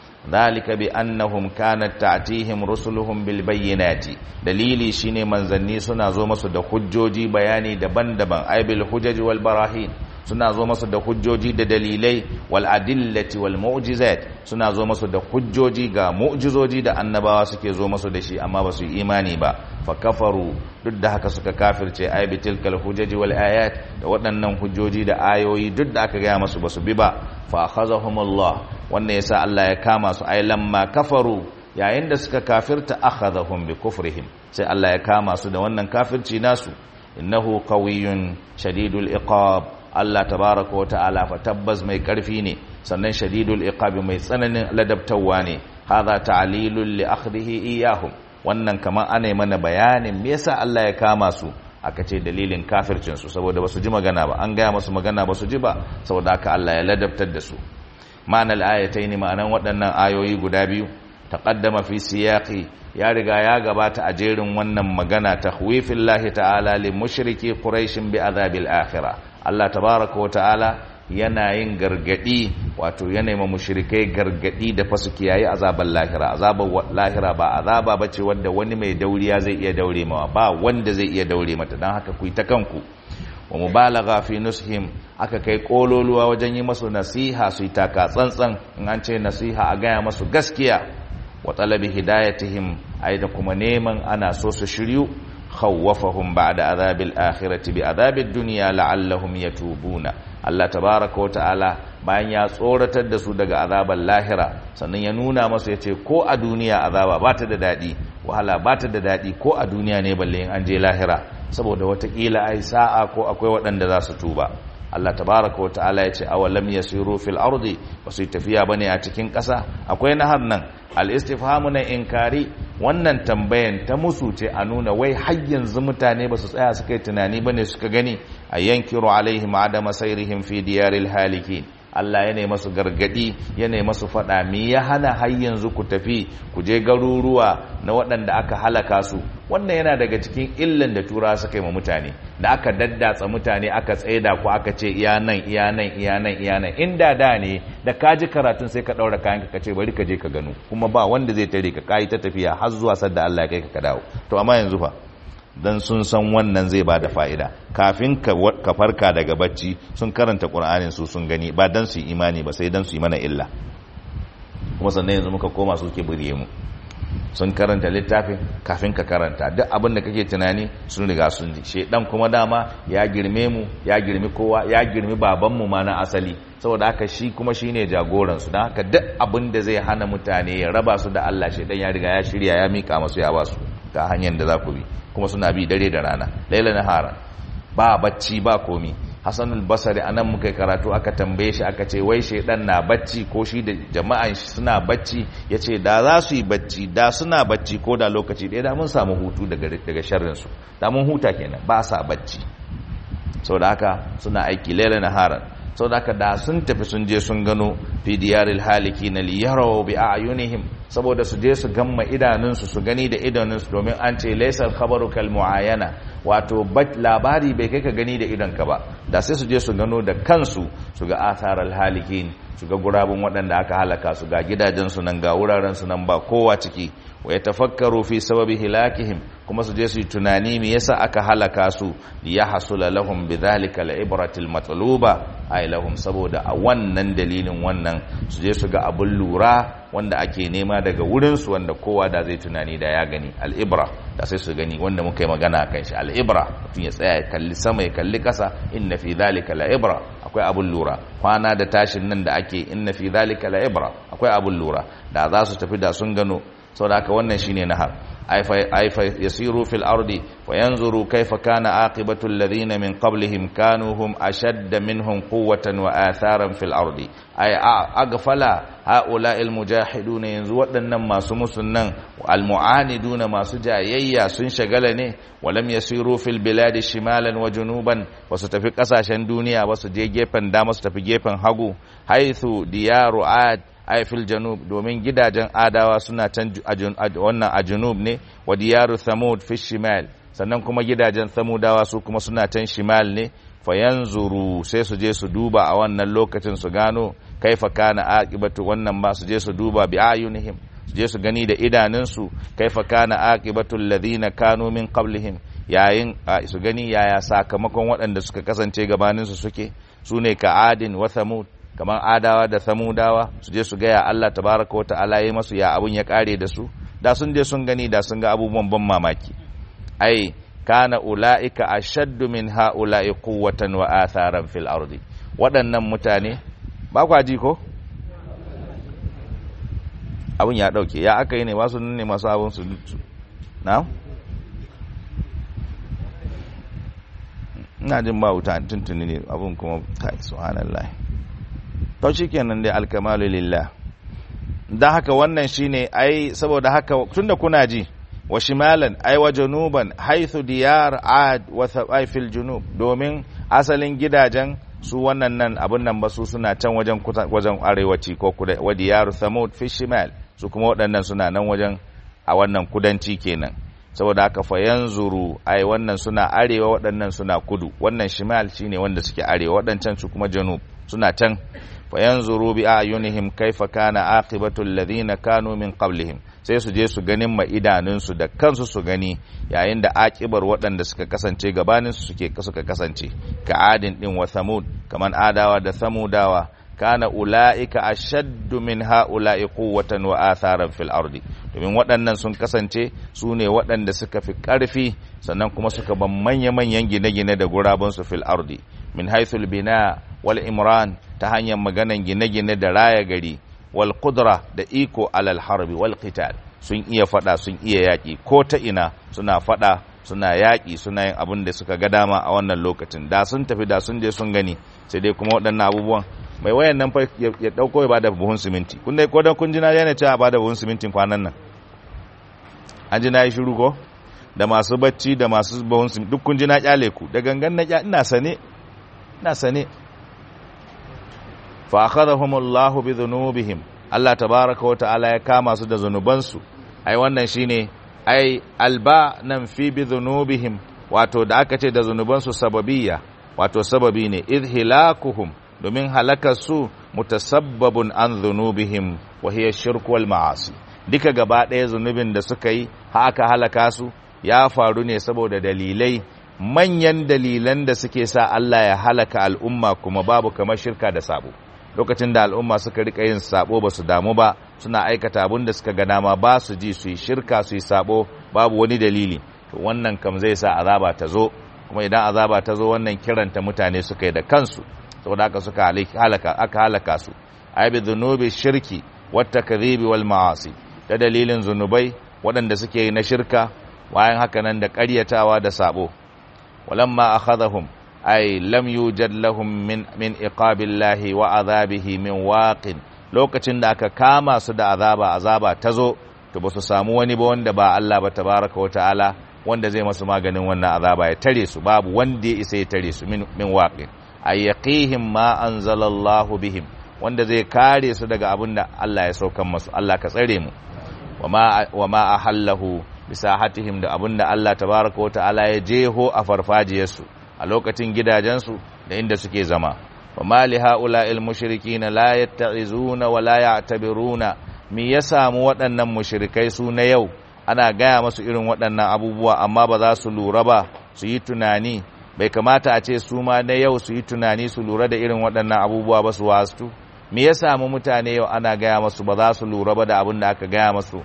ذلك بأنهم كانت تأتيهم رسلهم بالبينات dalili shine manzanni suna zo masu da hujjoji bayani daban-daban ay bil hujaj wal barahin suna zo masu da hujjoji da dalilai wal adillati wal mu'jizat suna zo masu da hujjoji ga mu'jizoji da annabawa suke zo masu da shi amma ba su yi imani ba fa kafaru duk da haka suka kafirce ay bi tilkal hujaj wal ayat da waɗannan hujjoji da ayoyi duk da aka gaya masu ba su bi ba fa akhazahumullah wannan yasa Allah ya kama su ay lamma kafaru yayin da suka kafirta akhadhahum bi kufrihim sai Allah ya kama su da wannan kafirci nasu innahu qawiyyun shadidul iqab Allah tabaaraka wa ta'ala fa tabbas mai karfi ne sannan shadidul iqab mai tsananin ladabtawa ne hadha ta'lilul li akhdhihi iyahum wannan kaman ana mana bayanin me yasa Allah ya kama su aka ce dalilin kafircin su saboda basu ji magana ba an gaya masu magana basu ji ba saboda haka Allah ya ladabtar da su ma'anar ayataini ma'anan waɗannan ayoyi guda biyu taqaddama fi siyaqi ya riga ya gabata a jerin wannan magana tahwifillahi ta'ala li mushriki quraish bi azabil akhirah Allah tabaaraka wa ta'ala yana yin gargadi wato yana ma mushrikai gargadi da fasu kiyaye azaban lahira azaban lahira ba azaba bace wanda wani mai dauriya zai iya daure mawa ba wanda zai iya daure mata dan haka ku yi ta kanku wa mubalagha fi nushim aka kai kololuwa wajen yi masu nasiha su yi taka tsantsan in an ce nasiha a gaya masu gaskiya wa talabi hidayatihim ai da kuma neman ana so su shiryu khawwafahum ba'da azabil akhirati bi azabid dunya la'allahum yatubuna Allah tabaaraka wa ta'ala bayan ya tsoratar da su daga azabar lahira sannan ya nuna masu yace ko a duniya azaba ba ta da dadi wahala ba ta da dadi ko a duniya ne balle in an je lahira saboda watakila ai sa'a ko akwai waɗanda za su tuba Allah tabaraka wa ta'ala ya ce awalam yasiru fil ardi wasu tafiya bane a cikin ƙasa akwai nahar nan al istifhamu na inkari wannan tambayan ta musu ce a nuna wai har yanzu mutane ba su tsaya suka yi tunani bane suka gani a yankiru alaihim adama sairihim fi diyaril halikin Allah ya nemi masu gargadi ya nemi masu faɗa me ya hana har yanzu ku tafi ku je garuruwa na waɗanda aka halaka su wannan yana daga cikin illan da tura suka yi ma mutane da aka daddatsa mutane aka tsaida ku aka ce iya nan iya nan iya nan iya nan inda da ne da ka ji karatun sai ka ɗaura kayan ka ce bari ka je ka gano kuma ba wanda zai tare ka kayi ta tafiya har zuwa sadda Allah ya kai ka dawo to amma yanzu fa dan sun san wannan zai ba da fa'ida kafin ka farka daga bacci sun karanta ƙur'anin su sun gani ba dan su imani ba sai dan su yi mana illa kuma sannan yanzu muka koma su ke burye mu sun karanta littafin kafin ka karanta duk abin da kake tunani sun riga sun ji shedan kuma dama ya girme mu ya girmi kowa ya girmi babanmu ma na asali saboda haka shi kuma shine jagoran su don haka duk abin da zai hana mutane ya raba su da Allah shedan ya riga ya shirya ya mika masu ya ba su ga hanyar da za ku bi kuma suna bi dare da rana laila nahara ba bacci ba komi Hassan al-Basri anan muka karatu aka tambaye shi aka ce wai shedan na bacci ko shi da jama'an shi suna bacci yace da za su yi bacci da suna bacci ko da lokaci ɗaya da mun samu hutu daga daga sharrin su da mun huta kenan ba sa bacci saboda haka suna aiki laila nahara saboda haka da sun tafi sun je sun gano fi diyaril halikin li yaraw bi a'yunihim saboda su je su gamma idanunsu su gani da idanunsu domin an ce laysal khabaru kal muayana wato labari bai kai ka gani da idonka ba da sai su je su gano da kansu su ga atharal halikin su ga gurabun waɗanda aka halaka su ga gidajensu nan ga wuraren su nan ba kowa ciki wa yatafakkaru fi sababi hilakihim kuma su je su yi tunani me yasa aka halaka su li yahsula lahum bidhalika al-ibratil matluba ay lahum saboda a wannan dalilin wannan su je su ga abun lura wanda ake nema daga wurinsu wanda kowa da zai tunani da ya gani al'ibra da sai su gani wanda muka yi magana kan shi al'ibra mutum ya tsaya ya kalli sama ya kalli ƙasa inna fi zalika la'ibra akwai abun lura kwana da tashin nan da ake inna fi zalika la'ibra akwai abun lura da za su tafi da sun gano saboda haka wannan shine nahar ay fa yasiru fil ardi wa yanzuru kayfa kana aqibatu alladhina min qablihim kanu hum ashadda minhum quwwatan wa atharan fil ardi ay aghfala haula al mujahidun yanzu waɗannan masu musunnan al mu'aniduna masu jayayya sun shagala ne walam yasiru fil biladi shimalan wa junuban wasu tafi kasashen duniya wasu je gefen dama su tafi gefen hagu haithu diyaru ad ay fil janub domin gidajen adawa suna can wannan a junub ne wa diyaru thamud fi shimal sannan kuma gidajen samudawa su kuma suna can shimal ne fayanzuru sai su je su duba a wannan lokacin su gano kaifa kana aqibatu wannan ba su je su duba bi ayunihim su je su gani da idanunsu kaifa kana aqibatu alladhina kanu min qablihim yayin su gani yaya sakamakon waɗanda suka kasance gabaninsu suke su ne ka adin wa thamud kamar adawa da samudawa su je su gaya Allah tabaraka wa ta'ala yi masu ya abun ya kare da su da sun je sun gani da sun ga abubuwan ban mamaki ai kana ula'ika ashaddu min ha'ula'i quwwatan wa atharan fil ardi waɗannan mutane ba kwa ji ko abun ya dauke ya aka yi ne masu ne masu abun su na ina jin ba wuta tuntuni ne abun kuma kai subhanallah to shikenan dai alkamalu lillah dan haka wannan shine ai saboda haka tunda kuna ji wa shimalan ai wa januban haythu diyar ad wa thabai fil junub domin asalin gidajen su wannan nan abun nan ba su suna can wajen wajen arewaci ko kuda wa diyar thamud fi shimal su kuma waɗannan suna nan wajen a wannan kudanci kenan saboda haka fa yanzuru ai wannan suna arewa waɗannan suna kudu wannan shimal shine wanda suke arewa waɗancan su kuma janub suna can fa yanzuru bi ayunihim kaifa kana aqibatu alladhina kanu min qablihim sai su je su ganin ma idanun su da kansu su gani yayin da aqibar waɗanda suka kasance gabanin su suke suka kasance ka adin din wa thamud kaman adawa da samudawa kana ula'ika ashaddu min ha'ula'i quwwatan wa atharan fil ardi domin waɗannan sun kasance su ne waɗanda suka fi ƙarfi sannan kuma suka ban manya-manyan gine-gine da gurabansu fil ardi min haithul bina wal imran ta hanyar maganan gine-gine da raya gari wal qudra da iko alal harbi wal qital sun iya fada sun iya yaƙi ko ta ina suna fada suna yaƙi suna yin abin da suka ga dama a wannan lokacin da sun tafi da sun je sun gani sai dai kuma waɗannan abubuwan mai wayan nan fa ya dauko ya bada buhun siminti kun dai ko dan kun ji na yana cewa bada buhun simintin kwanan nan an ji na yi shiru ko da masu bacci da masu buhun siminti duk kun ji na kyale ku da gangan na kyale ina sane ina sane fa akhadhahumullahu bi dhunubihim Allah tabaraka wa ta'ala ya kama su da zunubansu ai wannan shine ai alba nan fi bi dhunubihim wato da aka ce da zunubansu sababiyya wato sababi ne idhilakuhum domin halakarsu mutasabbabun an zunubihim wa hiya shirku wal ma'asi duka gaba ɗaya zunubin da suka yi haka halaka su ya faru ne saboda dalilai manyan dalilan da suke sa Allah ya halaka al'umma kuma babu kamar shirka da sabo lokacin da al'umma suka rika yin sabo ba su damu ba suna aikata abin da suka ga dama ba su ji su yi shirka su yi sabo babu wani dalili to wannan kam zai sa azaba ta zo kuma idan azaba ta zo wannan kiranta mutane suka yi da kansu saboda haka suka halaka aka halaka su ay bi dhunubi shirki wat takdhibi wal ma'asi da dalilin zunubai waɗanda suke na shirka bayan haka nan da ƙaryatawa da sabo walamma akhadhahum ay lam yujad lahum min min iqabillahi wa azabihi min waqin lokacin da aka kama su da azaba azaba tazo to ba su samu wani ba wanda ba Allah ba tabaraka wa ta'ala wanda zai masu maganin wannan azaba ya tare su babu wanda ya isa ya tare su min min waqin ay yaqihim ma anzalallahu bihim wanda zai kare su daga abin da Allah ya saukan masu Allah ka tsare mu wa ma ahallahu bisahatihim da abin da Allah tabaraka wa ta'ala ya jeho a farfajiyarsu a lokacin gidajensu da inda suke zama wa ma li haula'il mushrikin la yatta'izuna wa la ya'tabiruna me ya samu waɗannan mushrikai su na yau ana gaya masu irin waɗannan abubuwa amma ba za su lura ba su yi tunani bai kamata a ce su ma na yau su yi tunani su lura da irin waɗannan abubuwa ba su wastu me ya samu mutane yau ana gaya masu ba za su lura ba da abin da aka gaya masu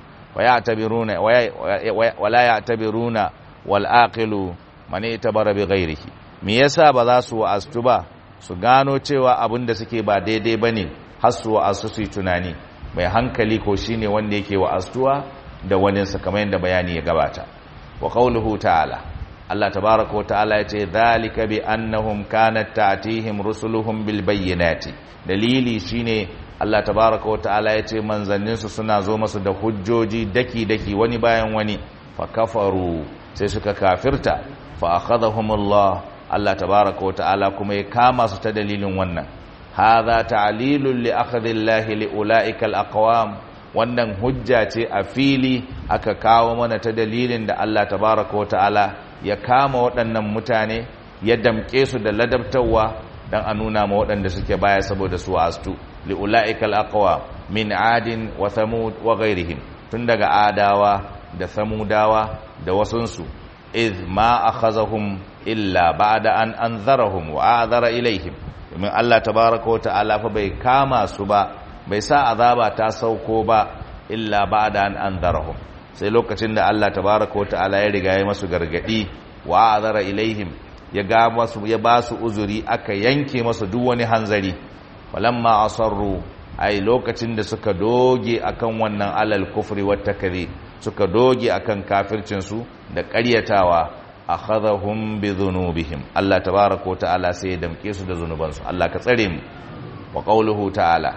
wala ya tabiruna wal aqilu man itabara bi ghairihi me yasa ba za su wastu ba su gano cewa abin da suke ba daidai bane har su wasu su yi tunani mai hankali ko shine wanda yake wa'astuwa da waninsa kamar yadda bayani ya gabata wa qawluhu ta'ala Allah tabaraka wa ta'ala ya ce zalika bi annahum kanat ta'tihim rusuluhum bil bayyinati dalili shine Allah tabaraka wa ta'ala ya ce manzanninsu suna zo masu da hujjoji daki daki wani bayan wani fa kafaru sai suka kafirta fa akhadhahumullah Allah tabaraka wa ta'ala kuma ya kama su ta dalilin wannan hadha ta'lilun li akhdhillahi li ulaika al-aqwam wannan hujja ce a fili aka kawo mana ta dalilin da Allah tabaraka wa ta'ala ya kama waɗannan mutane ya damƙe su da ladabtarwa dan a nuna ma waɗanda suke baya saboda su astu li ulaika al-aqwa min adin wa thamud wa ghairihim tun daga adawa da samudawa da wasunsu iz ma akhazahum illa ba'da an anzarahum wa azara ilaihim domin Allah tabaaraka wa ta'ala fa bai kama su ba bai sa azaba ta sauko ba illa ba'da an anzarahum sai lokacin da Allah tabaaraka wa ta'ala ya riga ya masu gargadi wa azara ilaihim ya ga masu ya ba su uzuri aka yanke masu duk wani hanzari falamma asarru ai lokacin da suka doge akan wannan alal kufri wat takdhib suka doge akan kafircin su da ƙaryatawa akhadhahum bi dhunubihim Allah tabaaraka wa ta'ala sai ya damke su da zunubansu Allah ka tsare mu wa qawluhu ta'ala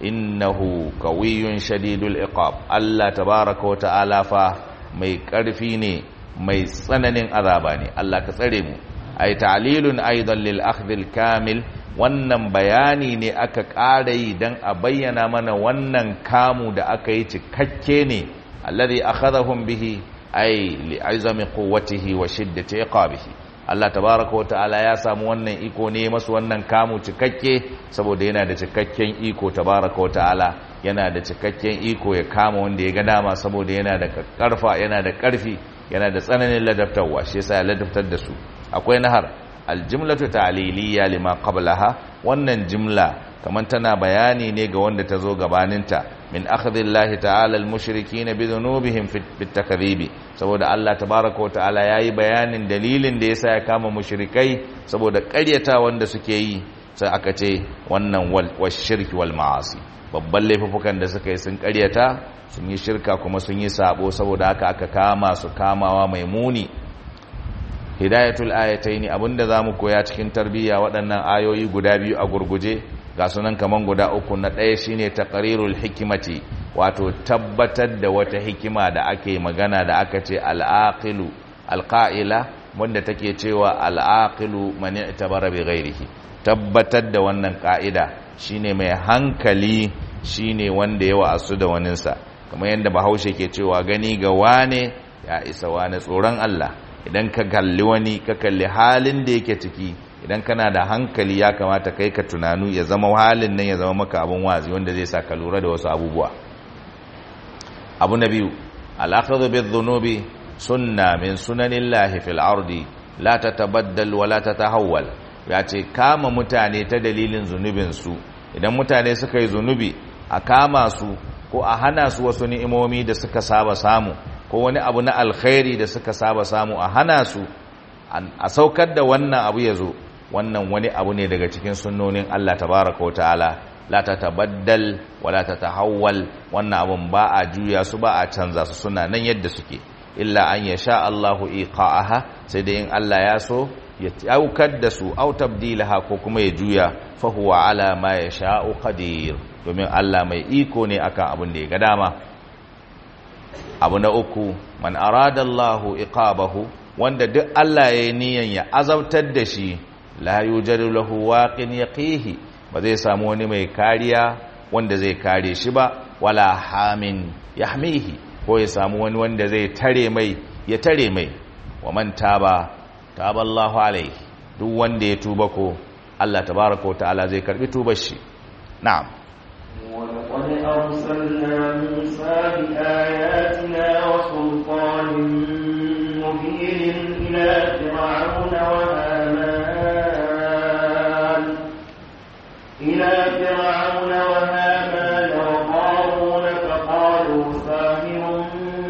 innahu qawiyyun shadidul iqab Allah tabaaraka wa ta'ala fa mai ƙarfi ne mai tsananin azaba ne Allah ka tsare mu ay ta'lilun aidan lil akhdh kamil wannan bayani ne aka ƙara yi don a bayyana mana wannan kamu da aka yi cikakke ne alladhi akhadhahum bihi ay li'azami quwwatihi wa shiddati iqabihi Allah tabaaraka wa ta'ala ya samu wannan iko ne masu wannan kamu cikakke saboda yana da cikakken iko tabaaraka wa ta'ala yana da cikakken iko ya kama wanda ya ga dama saboda yana da karfa yana da karfi yana da tsananin ladabtarwa shi yasa ya ladabtar da su akwai nahar aljimlatu ta'liliya lima qablaha wannan jimla kaman tana bayani ne ga wanda ta zo gabaninta min akhdhillahi ta'ala almushrikeena bi dhunubihim fit takdhibi saboda Allah tabaaraka wa ta'ala yayi bayanin dalilin da yasa ya kama mushrikai saboda ƙaryata wanda suke yi sai aka ce wannan wal shirki wal ma'asi babban laifukan da suka yi sun ƙaryata sun yi shirka kuma sun yi sabo saboda haka aka kama su kamawa mai muni hidayatul ayataini abinda zamu koya cikin tarbiyya waɗannan ayoyi guda biyu a gurguje ga sunan kaman guda uku na ɗaya shine taqrirul hikimati wato tabbatar da wata hikima da ake magana da aka ce al-aqilu al-qa'ila wanda take cewa al-aqilu man i'tabara bi ghairihi tabbatar da wannan ka'ida shine mai hankali shine wanda ya wa'asu da waninsa kamar yadda bahaushe ke cewa gani ga wane ya isa wane tsoron Allah idan ka kalli wani ka kalli halin da yake ciki idan kana da hankali ya kamata kai ka tunanu ya zama halin nan ya zama maka abin wazi wanda zai sa ka lura da wasu abubuwa abu na biyu al'akhadhu bidh-dhunubi sunna min sunanillahi fil ardi la tatabaddal wa la tatahawwal ya ce kama mutane ta dalilin zunubin su idan mutane suka yi zunubi a kama su ko a hana su wasu ni'imomi da suka saba samu ko wani abu na alkhairi da suka saba samu a hana su a saukar da wannan abu ya zo wannan wani abu ne daga cikin sunnonin Allah tabaraka wa ta'ala la tatabaddal wa la tatahawwal wannan abun ba a juya su ba a canza su suna nan yadda suke illa an yasha Allahu iqa'aha sai dai in Allah ya so ya aukar da su au tabdilaha ko kuma ya juya fa huwa ala ma yasha'u qadir domin Allah mai iko ne akan abin da ya ga dama abu na uku man arada Allahu iqabahu wanda duk Allah ya yi niyan ya azabtar da shi la yujadu lahu waqin yaqihi ba zai samu wani mai kariya wanda zai kare shi ba wala hamin yahmihi ko ya samu wani wanda zai tare mai ya tare mai wa man taba taba Allahu alaihi duk wanda ya tuba ko Allah tabaaraka wa ta'ala zai karbi tubar shi na'am ولقد أرسلنا موسى بآياتنا وسلطان مبين إلى فرعون وهامان إلى فرعون وهامان وقارون فقالوا ساحر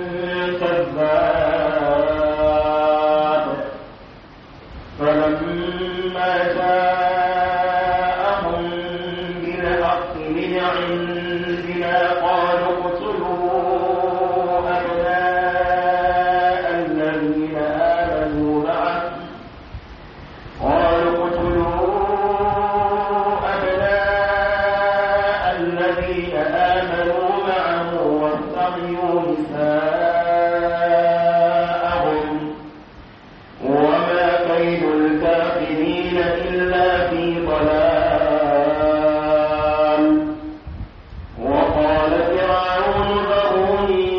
كذاب فلما جاءهم بالحق من عندنا قالوا اقتلوا الذين آمنوا معه واستحيوا نساءهم وما كيد الكافرين إلا في ضلال وقال فرعون ذروني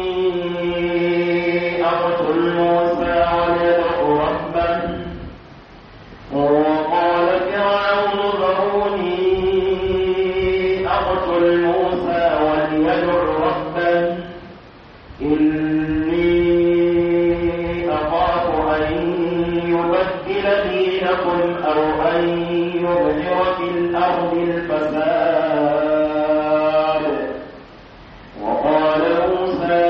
أقتل موسى وليدع ربه وقال فرعون ذروني أقتل موسى وليدع ربه إني أخاف أن يبدل دينكم أو أن يظهر في الأرض الفساد وقال موسى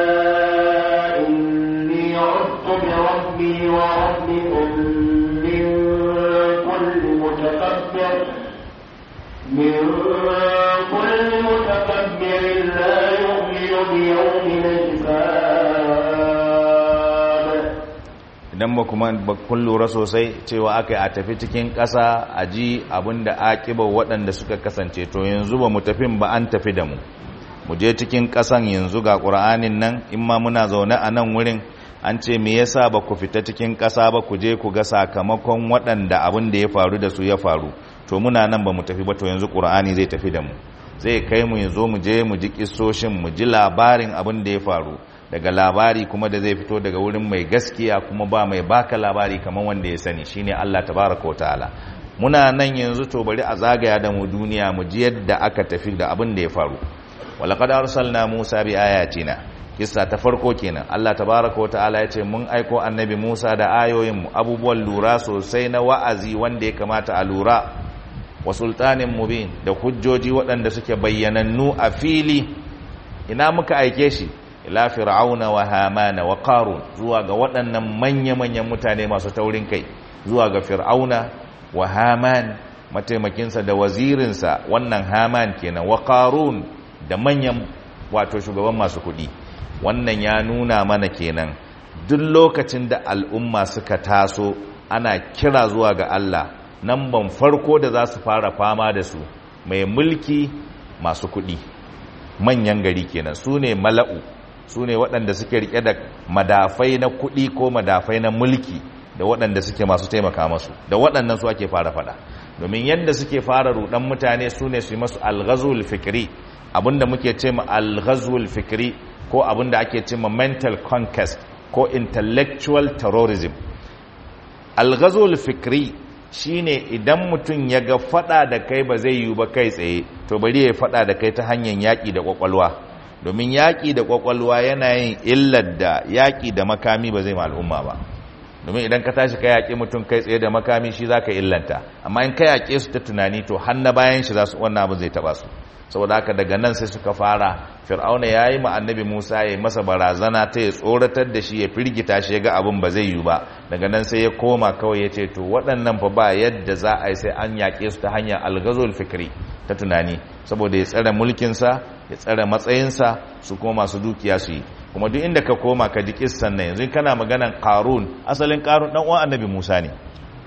إني عدت بربي وربكم من كل متكبر من كل متكبر لا يؤمن بيوم الحساب idan ba kuma ba kun lura sosai cewa aka yi a tafi cikin ƙasa a ji abin da aƙibar waɗanda suka kasance to yanzu ba mu tafin ba an tafi da mu mu je cikin ƙasan yanzu ga ƙura'anin nan in ma muna zaune a nan wurin an ce me yasa ba ku fita cikin ƙasa ba ku je ku ga sakamakon waɗanda abin da ya faru da su ya faru to muna nan ba mu tafi ba to yanzu ƙura'ani zai tafi da mu zai kai mu yanzu mu je mu ji kissoshin mu ji labarin abin da ya faru daga labari kuma da zai fito daga wurin mai gaskiya kuma ba mai baka labari kamar wanda ya sani shine Allah tabaraka ta'ala muna nan yanzu to bari a zagaya da mu duniya mu ji yadda aka tafi da abin da ya faru walaqad arsalna Musa bi ayatina kissa ta farko kenan Allah tabaraka ta'ala ya ce mun aiko annabi Musa da ayoyin mu abubuwan lura sosai na wa'azi wanda ya kamata a lura wa sultanin mubin da hujjoji waɗanda suke bayyanannu a fili ina muka aike shi ila fir'auna wa hamana wa qarun zuwa ga waɗannan manya-manyan mutane masu taurin kai zuwa ga fir'auna wa haman mataimakinsa da wazirinsa wannan haman kenan wa qarun da manyan wato shugaban masu kuɗi wannan ya nuna mana kenan duk lokacin da al'umma suka taso ana kira zuwa ga Allah nan ban farko da za su fara fama da su mai mulki masu kuɗi manyan gari kenan su ne mala'u su ne waɗanda suke rike da madafai na kuɗi ko madafai na mulki da waɗanda suke masu taimaka masu da waɗannan su ake fara faɗa domin yadda suke fara ruɗan mutane su ne su yi masu alghazul fikri abinda muke ce ma alghazul fikri ko abinda ake ce ma mental conquest ko intellectual terrorism alghazul fikri shine idan mutum ya ga fada da kai ba zai yi ba kai tsaye to bari ya fada da kai ta hanyar yaƙi da ƙwaƙwalwa domin yaƙi da ƙwaƙwalwa yana yin illar da yaƙi da makami ba zai ma al'umma ba domin idan ka tashi ka yaƙi mutum kai tsaye da makami shi za ka illanta amma in ka yaƙe su ta tunani to har na bayan shi za su wannan abin zai taɓa su saboda haka daga nan sai suka fara fir'auna ya yi ma annabi musa ya yi masa barazana ta ya tsoratar da shi ya firgita shi ya ga abin ba zai yi ba daga nan sai ya koma kawai ya ce to waɗannan fa ba yadda za a yi sai an yaƙe su ta hanyar algazol fikri ta tunani saboda ya tsare mulkinsa ya tsare matsayinsa su kuma masu dukiya su yi kuma duk inda ka koma ka ji kissan nan yanzu kana maganan qarun asalin qarun dan uwan annabi musa ne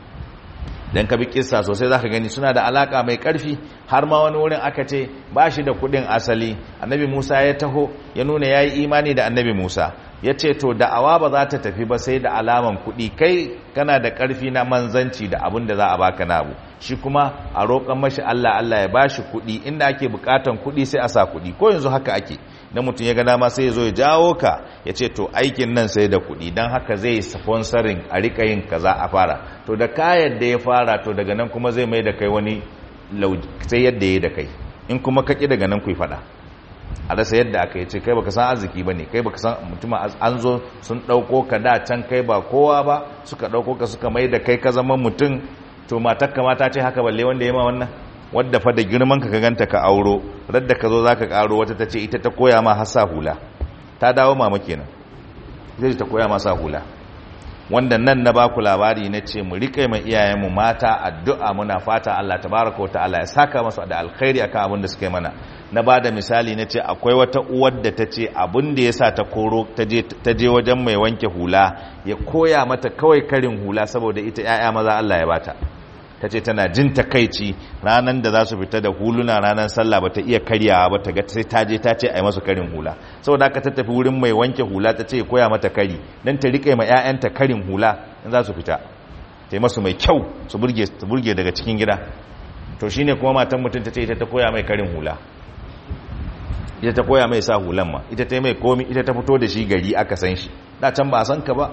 dan ka bi kissa sosai zaka gani suna da alaka mai karfi har ma wani wurin aka ce ba shi da kudin asali annabi Musa ya taho ya nuna yayi imani da annabi Musa ya ce to da'awa ba za ta tafi ba sai da alaman kudi kai kana da karfi na manzanci da abin da za a baka na abu shi kuma a roƙon mashi Allah Allah ya bashi kudi inda ake bukatan kudi sai a sa kudi ko yanzu haka ake na mutum ya ga dama sai ya zo ya jawo ka ya ce to aikin nan sai da kuɗi don haka zai sponsorin a rika yin kaza a fara to da kayan da ya fara to daga nan kuma zai mai da kai wani sai yadda ya da kai in kuma kaki daga nan ku faɗa a rasa yadda aka yi ce kai baka san arziki ba ne kai baka san mutum an zo sun ɗauko ka da can kai ba kowa ba suka ɗauko ka suka mai da kai ka zama mutum to matar kamata ce haka balle wanda ya ma wannan wadda fa da girman ka ganta ka auro radda ka zo zaka karo wata ta ce ita ta koya ma hasa hula ta dawo mama kenan zai ta koya ma sa hula wanda nan na baku labari na ce mu rike mai iyayenmu mata addu'a muna fata Allah tabaraka wa ta'ala ya saka masu da alkhairi akan abin da suka yi mana na ba da misali na ce akwai wata uwar da ta ce abin da ya sa ta koro ta je wajen mai wanke hula ya koya mata kawai karin hula saboda ita 'ya'ya maza Allah ya bata ta ce tana jin takaici ranar da za su fita da huluna ranar sallah ba ta iya karyawa ba ta ga sai ta je ta ce a yi masu karin hula saboda haka ta tafi wurin mai wanke hula ta ce koya mata kari don ta riƙe ma 'ya'yanta karin hula in za su fita ta yi masu mai kyau su burge daga cikin gida to shine kuma matan mutum ta ce ita ta koya mai karin hula ita ta koya mai sa hulan ma ita ta mai komi ita ta fito da shi gari aka san shi da can ba a san ka ba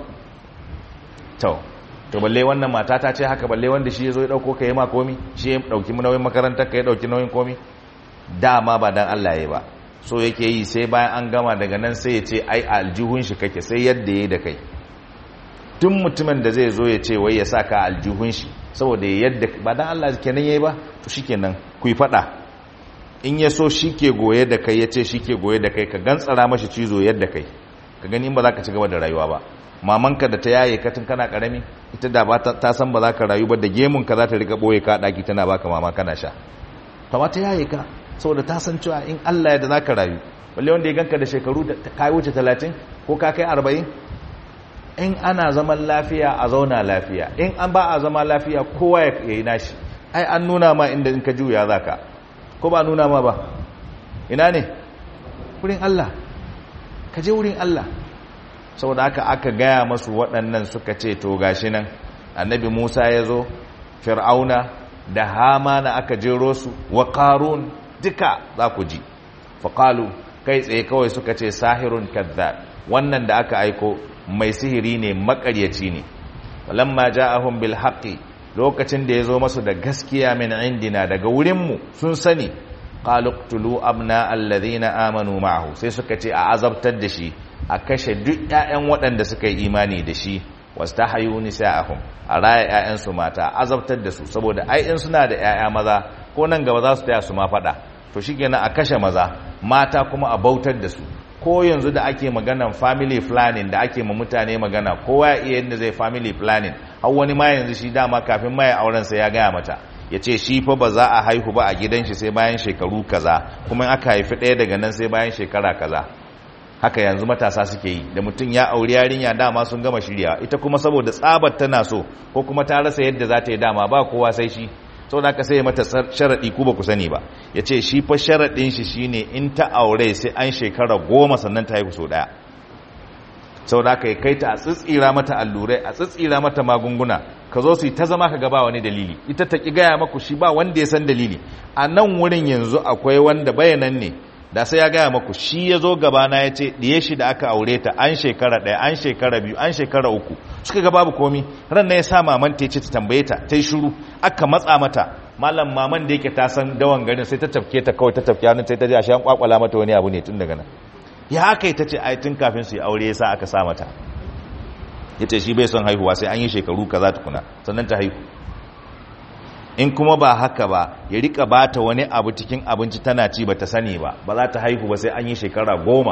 to to balle wannan mata ta ce haka balle wanda shi ya zo ya dauko ka yi ma komi shi ya dauki nauyin makarantar ka ya dauki nauyin komi dama ba dan Allah ya ba so yake yi sai bayan an gama daga nan sai ya ce ai aljihun shi kake sai yadda yayi da kai tun mutumin da zai zo ya ce wai ya saka aljihun shi saboda yadda ba dan Allah kenan yayi ba to shikenan ku yi fada in ya so shi ke goye da kai ya ce shi ke goye da kai ka gantsara mashi cizo yadda kai ka gani in ba za ka ci gaba da rayuwa ba mamanka da ta yaye ka tun kana karami ita da ba ta san ba za ka rayu ba da gemun ka za ta rika boye ka daki tana baka mama kana sha ta ta yaye ka saboda ta san cewa in Allah ya da za ka rayu balle wanda ya ganka da shekaru ka wuce talatin ko ka kai arba'in in ana zaman lafiya a zauna lafiya in an ba a zama lafiya kowa ya yi nashi ai an nuna ma inda in ka juya za ka ko ba nuna ma ba ina ne wurin Allah ka je wurin Allah saboda haka aka gaya masu waɗannan suka ce to gashi nan annabi Musa ya zo fir'auna da hamana aka jero su wa qarun duka za ku ji faqalu kai tsaye kawai suka ce sahirun kazzab wannan da aka aiko mai sihiri ne makaryaci ne walamma ja'ahum bil haqqi lokacin da ya zo masu da gaskiya min indina daga wurinmu sun sani qaluqtulu abna alladhina amanu ma'ahu sai suka ce a azabtar da shi a kashe duk ƴaƴan waɗanda suka yi imani da shi wastahayu nisa'ahum a raya ƴaƴan su mata azabtar da su saboda ai in suna da ƴaƴa maza ko nan gaba za su taya su ma faɗa to shikenan a kashe maza mata kuma a bautar da su ko yanzu da ake maganan family planning da ake ma mutane magana kowa ya iya yadda zai family planning har wani ma yanzu shi dama kafin ma ya auren sa ya gaya mata ya ce shi fa ba za a haihu ba a gidan shi sai bayan shekaru kaza kuma in aka haifi ɗaya daga nan sai bayan shekara kaza haka yanzu matasa suke yi da mutum ya auri yarinya dama sun gama shirya ita kuma saboda tsabar tana so ko kuma ta rasa yadda za ta yi dama ba kowa sai shi sau da aka sai mata sharaɗi ku ba ku sani ba ya ce shi fa sharaɗin shi shine in ta aure sai an shekara goma sannan ta haihu sau ɗaya sau da aka yi kai ta a tsitsira mata allurai a tsitsira mata magunguna ka zo su yi ta zama ka gaba wani dalili ita ta ƙi gaya maku shi ba wanda ya san dalili a nan wurin yanzu akwai wanda bayanan ne da sai ya gaya maku shi ya zo gabana ya ce ɗiye shi da aka aure ta an shekara ɗaya an shekara biyu an shekara uku suka ga babu komi ran na ya sa maman ta ce ta tambaye ta ta yi shuru aka matsa mata malam maman da yake ta san dawan garin sai ta tafke ta kawai ta tafke hannun sai ta ji a shan kwakwala mata wani abu ne tun daga nan ya haka ta ce ai tun kafin su yi aure ya sa aka sa mata ya ce shi bai son haihuwa sai an yi shekaru kaza tukuna sannan ta haihu in kuma ba haka ba ya rika bata wani abu cikin abinci tana ci ba ta sani ba ba za ta haihu ba sai an yi shekara goma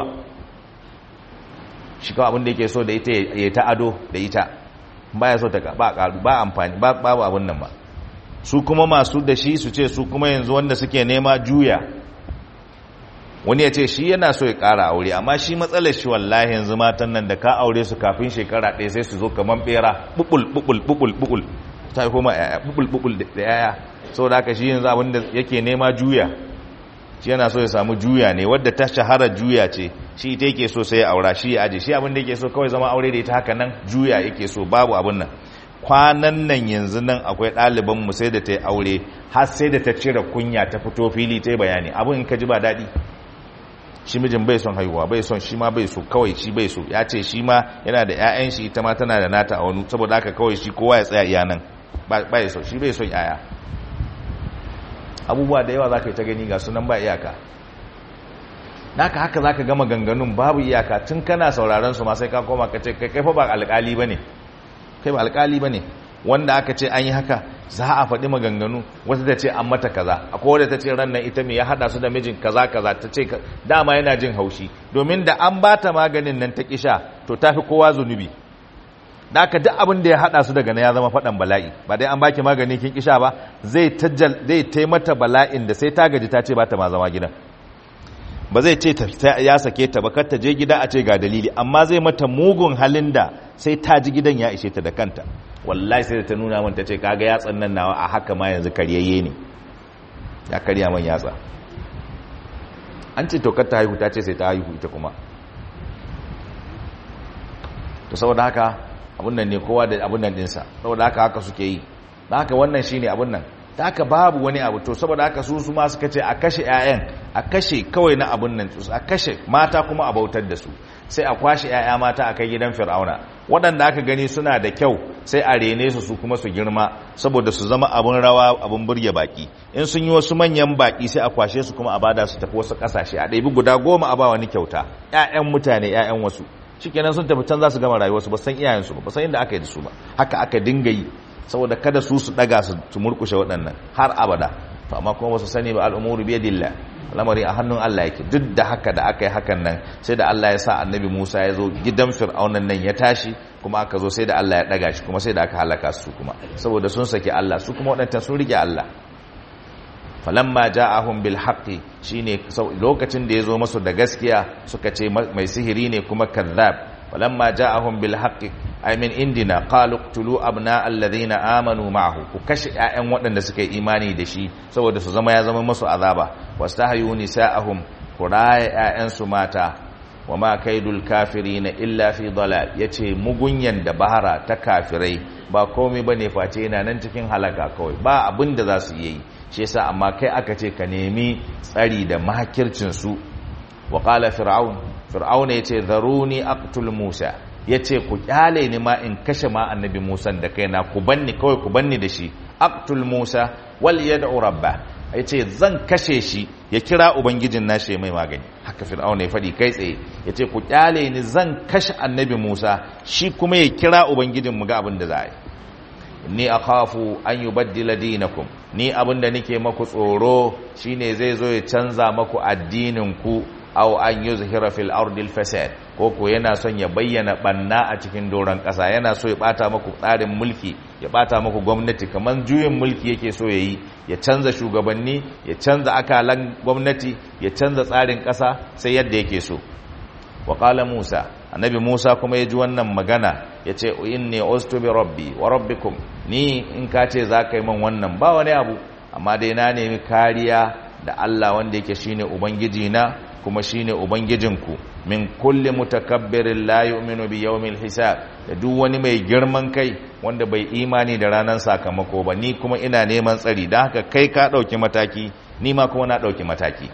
shi kawai abin da yake so da ita ya ta ado da ita ba ya so ta ba karu ba amfani ba babu abin nan ba su kuma masu da shi su ce su kuma yanzu wanda suke nema juya wani ya ce shi yana so ya kara aure amma shi matsalar shi wallahi yanzu matan nan da ka aure su kafin shekara ɗaya sai su zo kamar bera bubul bubul bubul bubul ta haifo ma yaya bubul bubul da yaya saboda haka shi yanzu abinda yake nema juya shi yana so ya samu juya ne wadda ta shahara juya ce shi ita yake so sai ya aura shi ya aje shi abinda yake so kawai zama aure da ita haka nan juya yake so babu abin nan kwanan nan yanzu nan akwai ɗaliban mu sai da ta yi aure har sai da ta cire kunya ta fito fili ta yi bayani abin in ka ji ba daɗi shi mijin bai son haihuwa bai son shi ma bai so kawai shi bai so ya ce shi ma yana da 'ya'yan shi ita ma tana da nata a wani saboda haka kawai shi kowa ya tsaya iya nan bai so shi bai son 'ya'ya abubuwa da yawa za ka yi ta gani ga sunan ba iyaka naka haka za ka gama ganganun babu iyaka tun kana sauraron su ma sai ka koma ka ce kai fa ba alkali ba ne kai ba alkali ba ne wanda aka ce an yi haka za a faɗi maganganu wata ta ce an mata kaza akwai wadda ta ce ran nan ita mai ya haɗa su da mijin kaza kaza ta ce dama yana jin haushi domin da an ba ta maganin nan ta kisha to ta fi kowa zunubi da aka duk abin da ya haɗa su daga na ya zama faɗan bala'i ba dai an baki magani kin kisha ba zai zai taimata bala'in da sai ta gaji ta ce ba ta ma zama gidan ba zai ce ya sake ta ba kar ta je gida a ce ga dalili amma zai mata mugun halin da sai ta ji gidan ya ishe ta da kanta wallahi sai ta nuna min ta ce kaga yatsan nan nawa a haka ma yanzu karyayye ne ya karya man yatsa an ce tokar ta haihu ta ce sai ta haihu ita kuma to saboda haka abun nan ne kowa da abun nan dinsa saboda haka haka suke yi da haka wannan shine abun nan da haka babu wani abu to saboda haka su su ma suka ce a kashe 'ya'yan a kashe kawai na abun nan a kashe mata kuma a bautar da su sai a kwashe 'ya'ya mata a kai gidan fir'auna waɗanda aka gani suna da kyau sai a rene su su kuma su girma saboda su zama abun rawa abun burge baki in sun yi wasu manyan baki sai a kwashe su kuma a bada su tafi wasu ƙasashe a ɗabi guda goma a ba wani kyauta 'ya'yan mutane 'ya'yan wasu shikenan sun tafi can za su gama rayuwarsu ba san iyayensu ba ba san inda aka yi da su ba haka aka dinga yi saboda kada su su daga su murkushe waɗannan har abada to amma kuma wasu sani ba al'umuru biyadillah lamari a hannun Allah yake duk da haka da aka yi hakan nan sai da Allah ya sa annabi Musa ya zo gidan fir'aunan nan ya tashi kuma aka zo sai da Allah ya daga shi kuma sai da aka halaka su kuma saboda sun saki Allah su kuma waɗancan sun rike Allah falamma ja'ahum bil haqqi shine lokacin da ya zo masu da gaskiya suka ce mai sihiri ne kuma kazzab falamma ja'ahum bil haqqi ay min indina qalu qtulu abna alladhina amanu ma'ahu ku kashe ƴaƴan waɗanda suka yi imani da shi saboda su zama ya zama masu azaba wastahyu nisa'ahum ku raya ƴaƴan su mata wama kaidul kafirina illa fi dalal yace mugunyan da bahara ta kafirai ba komai bane face yana nan cikin halaka kawai ba abin da za su yi shi yasa amma kai aka ce ka nemi tsari da makircin su wa qala fir'aun fir'aun yace zaruni aqtul musa yace ku kyale ni ma in kashe ma annabi musa da kaina ku banni kawai ku banni da shi aqtul musa wal yad'u rabba yace zan kashe shi ya kira ubangijin nashi mai magani haka fir'aun ya fadi kai tsaye yace ku kyale ni zan kashe annabi musa shi kuma ya kira ubangijin mu ga abin da za a yi ni akhafu an yubaddila dinakum ni abinda nake maku tsoro shine zai zo ya canza maku addinin ku aw an yuzhira fil ardi al fasad ko ko yana son ya bayyana banna a cikin doron kasa yana so ya bata maku tsarin mulki ya bata maku gwamnati kaman juyin mulki yake so yayi ya canza shugabanni ya canza akalan gwamnati ya canza tsarin kasa sai yadda yake so wa qala musa annabi musa kuma ya ji wannan magana ya ce inni ustu bi rabbi wa rabbikum ni in ka ce za ka yi man wannan ba wani abu amma dai na nemi kariya da allah wanda yake shine ubangiji na kuma shine ubangijinku min kulli mutakabbirin la yu'minu bi yawmil hisab da duk wani mai girman kai wanda bai imani da ranar sakamako ba ni kuma ina neman tsari don haka kai ka ɗauki mataki ni ma kuma na ɗauki mataki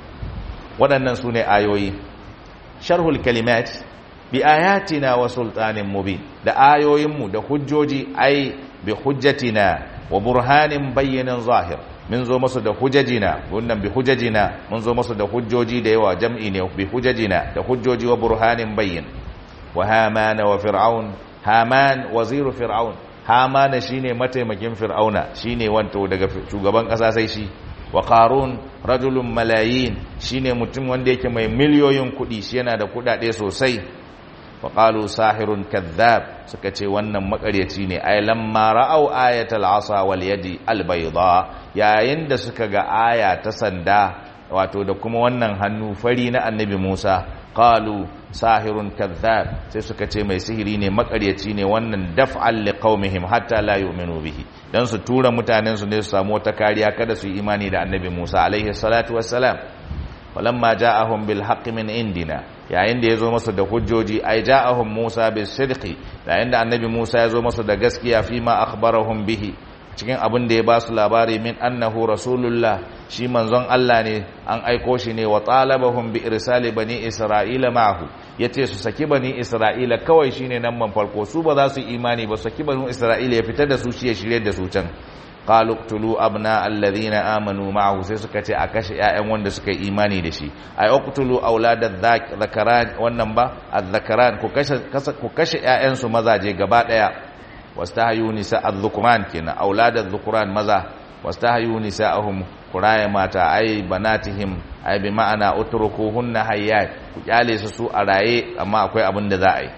waɗannan su ne ayoyi sharhul kalimat bi ayatina wa sultanin mubin da ayoyinmu da hujjoji ai bi hujjatina wa burhanin bayyanin zahir mun zo masu da hujjajina wannan bi hujjajina mun zo masu da hujjoji da yawa jam'i ne bi hujjajina da hujjoji wa burhanin bayyin wa hamana wa fir'aun haman waziru fir'aun hamana shine mataimakin fir'auna shine wanto daga shugaban kasa sai shi wa qarun rajulun malayin shine mutum wanda yake mai miliyoyin kuɗi shi yana da kuɗaɗe sosai wa qalu sahirun kadhab suka ce wannan makaryaci ne ay lamma ra'aw ayatal asa wal yadi al bayda yayin da suka ga aya ta sanda wato da kuma wannan hannu fari na annabi Musa qalu sahirun kadhab sai suka ce mai sihiri ne makaryaci ne wannan daf'al liqaumihim hatta la yu'minu bihi dan su tura mutanen su ne su samu wata kariya kada su yi imani da annabi Musa alaihi salatu wassalam falamma ja'ahum bil haqqi min indina yayin da yazo masa da hujjoji ai ja'ahum Musa bis sidqi yayin da annabi Musa yazo masa da gaskiya fi ma akhbarahum bihi cikin abin da ya ba su labari min annahu rasulullah shi manzon Allah ne an aiko shi ne wa talabahum bi irsali bani isra'ila ma'ahu yace su saki bani isra'ila kawai shine nan man farko su ba za su imani ba saki bani isra'ila ya fitar da su shi ya shirye da su can qalu qtulu abna alladhina amanu ma'ahu sai suka ce a kashe ƴaƴan wanda suka yi imani da shi ay uqtulu auladadh dhakaran wannan ba adh-dhakaran ku kashe ku kashe ƴaƴan su mazaje gaba daya wastahyu nisa adh-dhukran kina auladadh dhukran maza wastahyu nisa'ahum kuraya mata ay banatihim ay bi ma'ana utrukuhunna hayyat ku kyale su su a raye amma akwai abin da za a yi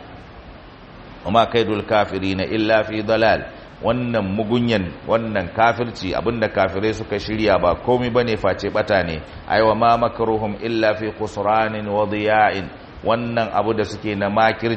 amma kaidul kafirina illa fi dalal wannan mugunyan wannan kafirci abinda kafirai suka shirya ba komai bane face bata ne aiwa ma makaruhum illa fi khusranin wa diya'in wannan abu da suke na makirci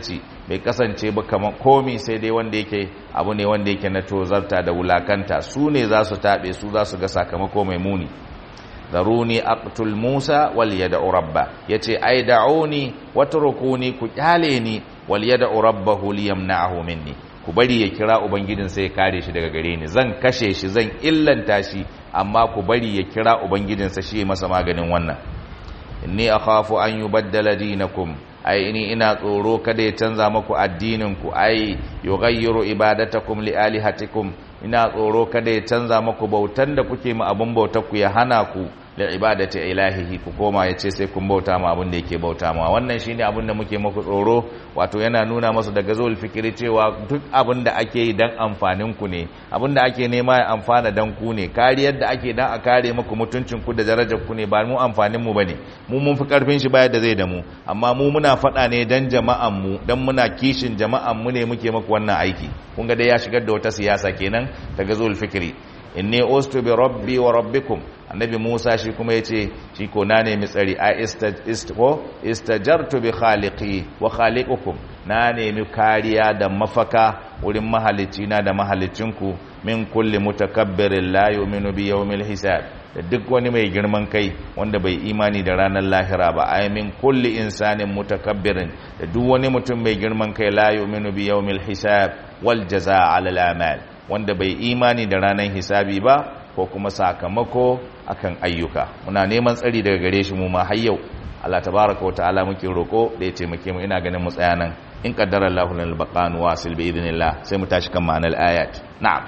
bai kasance ba kamar komi sai dai wanda yake abu ne wanda yake na tozarta da wulakanta su ne za su taɓe su za su ga sakamako mai muni zaruni aqtul musa wal yad'u rabba yace ai da'uni watrukuni ku kyale ni wal yad'u rabbahu liyamna'ahu minni ku bari ya kira ubangijin sai ya kare shi daga gare ni zan kashe shi zan illanta shi amma ku bari ya kira ubangijinsa shi masa maganin wannan inni akhafu an yubaddala dinakum ai ini ina tsoro kada ya canza muku addinin ku ai yughayyiru ibadatakum li alihatikum ina tsoro kada ya canza muku bautan da kuke mu abun bautar ku ya hana ku da ibadati ilahihi ku koma yace sai kun bauta ma abin da yake bauta ma wannan shine abin da muke muku tsoro wato yana nuna masu daga zuwa fikiri cewa duk abin da ake yi dan amfanin ku ne abin da ake nema ya amfana dan ku ne kariyar da ake dan a kare muku mutuncin ku da darajar ku ne ba mu amfanin mu bane mu mun fi karfin shi baya da zai da mu amma mu muna faɗa ne dan jama'an mu dan muna kishin jama'an mu ne muke muku wannan aiki kun ga dai ya shigar da wata siyasa kenan daga zuwa fikiri inni ustu bi rabbi wa rabbikum annabi Musa shi kuma yace shi ko na nemi tsari a istajo istajartu bi khaliqi wa khaliqukum na nemi kariya da mafaka wurin mahalicci na da mahalicinku min kulli mutakabbirin la yu'minu bi yawmil hisab da duk wani mai girman kai wanda bai imani da ranar lahira ba ay min kulli insanin mutakabbirin da duk wani mutum mai girman kai la yu'minu bi yawmil hisab wal jazaa ala al amal wanda bai imani da ranar hisabi ba ko kuma sakamako akan ayyuka muna neman tsari daga gare shi mu ma har yau Allah tabaraka wa ta'ala muke roko da ya taimake mu ina ganin mu tsaya nan in qaddara Allahu lana al-baqan wasil bi idnillah sai mu tashi kan ma'anar ayat na'am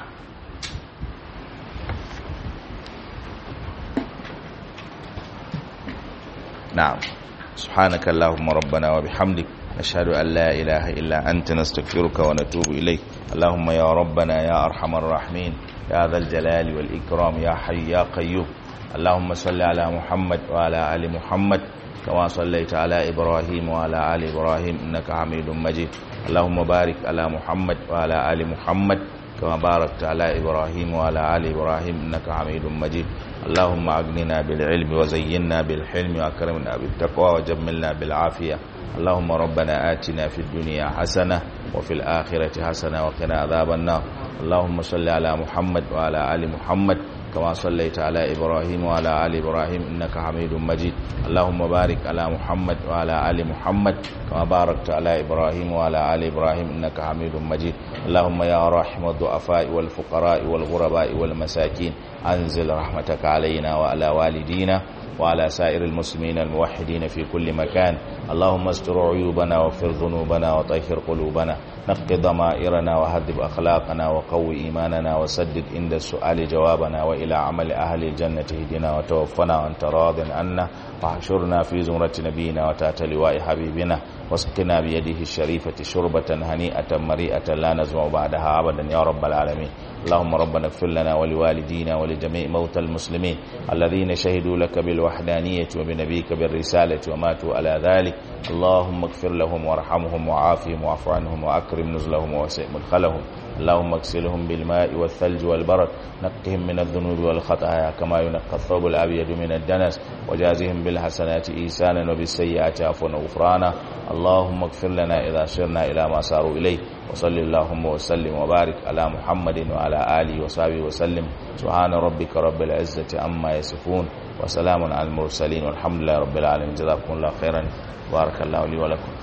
na'am subhanaka allahumma rabbana wa bihamdik نشهد أن لا إله إلا أنت نستغفرك ونتوب إليك اللهم يا ربنا يا أرحم الراحمين يا ذا الجلال والإكرام يا حي يا قيوم اللهم صل على محمد وعلى آل محمد كما صليت على إبراهيم وعلى آل إبراهيم إنك حميد مجيد اللهم بارك على محمد وعلى آل محمد كما باركت على إبراهيم وعلى آل إبراهيم إنك حميد مجيد اللهم أغننا بالعلم وزينا بالحلم وأكرمنا بالتقوى وجملنا بالعافية اللهم ربنا آتنا في الدنيا حسنة وفي الآخرة حسنة وقنا عذاب النار اللهم صل على محمد وعلى آل محمد كما صليت على إبراهيم وعلى آل إبراهيم إنك حميد مجيد اللهم بارك على محمد وعلى آل محمد كما باركت على إبراهيم وعلى آل إبراهيم إنك حميد مجيد اللهم يا رحم الضعفاء والفقراء والغرباء والمساكين أنزل رحمتك علينا وعلى والدينا وعلى سائر المسلمين الموحدين في كل مكان اللهم استر عيوبنا واغفر ذنوبنا وطهر قلوبنا نقض ضمائرنا وهذب أخلاقنا وقوي إيماننا وسدد عند السؤال جوابنا وإلى عمل أهل الجنة اهدنا وتوفنا وأنت راض عنا واحشرنا في زمرة نبينا وتات لواء حبيبنا واسقنا بيده الشريفة شربة هنيئة مريئة لا نزمع بعدها أبدا يا رب العالمين اللهم ربنا اغفر لنا ولوالدينا ولجميع موتى المسلمين الذين شهدوا لك بالوحدانية وبنبيك بالرسالة وماتوا على ذلك اللهم اغفر لهم وارحمهم وعافهم واعف عنهم وأكرم نزلهم ووسع مدخلهم اللهم اغسلهم بالماء والثلج والبرد نقهم من الذنوب والخطايا كما ينقى الثوب الأبيض من الدنس وجازهم بالحسنات إيسانا وبالسيئات عفوا وغفرانا اللهم اغفر لنا إذا سرنا إلى ما صاروا إليه وصل اللهم وسلم وبارك على محمد وعلى آله وصحبه وسلم سبحان ربك رب العزة عما يصفون وسلام على المرسلين والحمد لله رب العالمين جزاكم الله خيرا بارك الله لي ولكم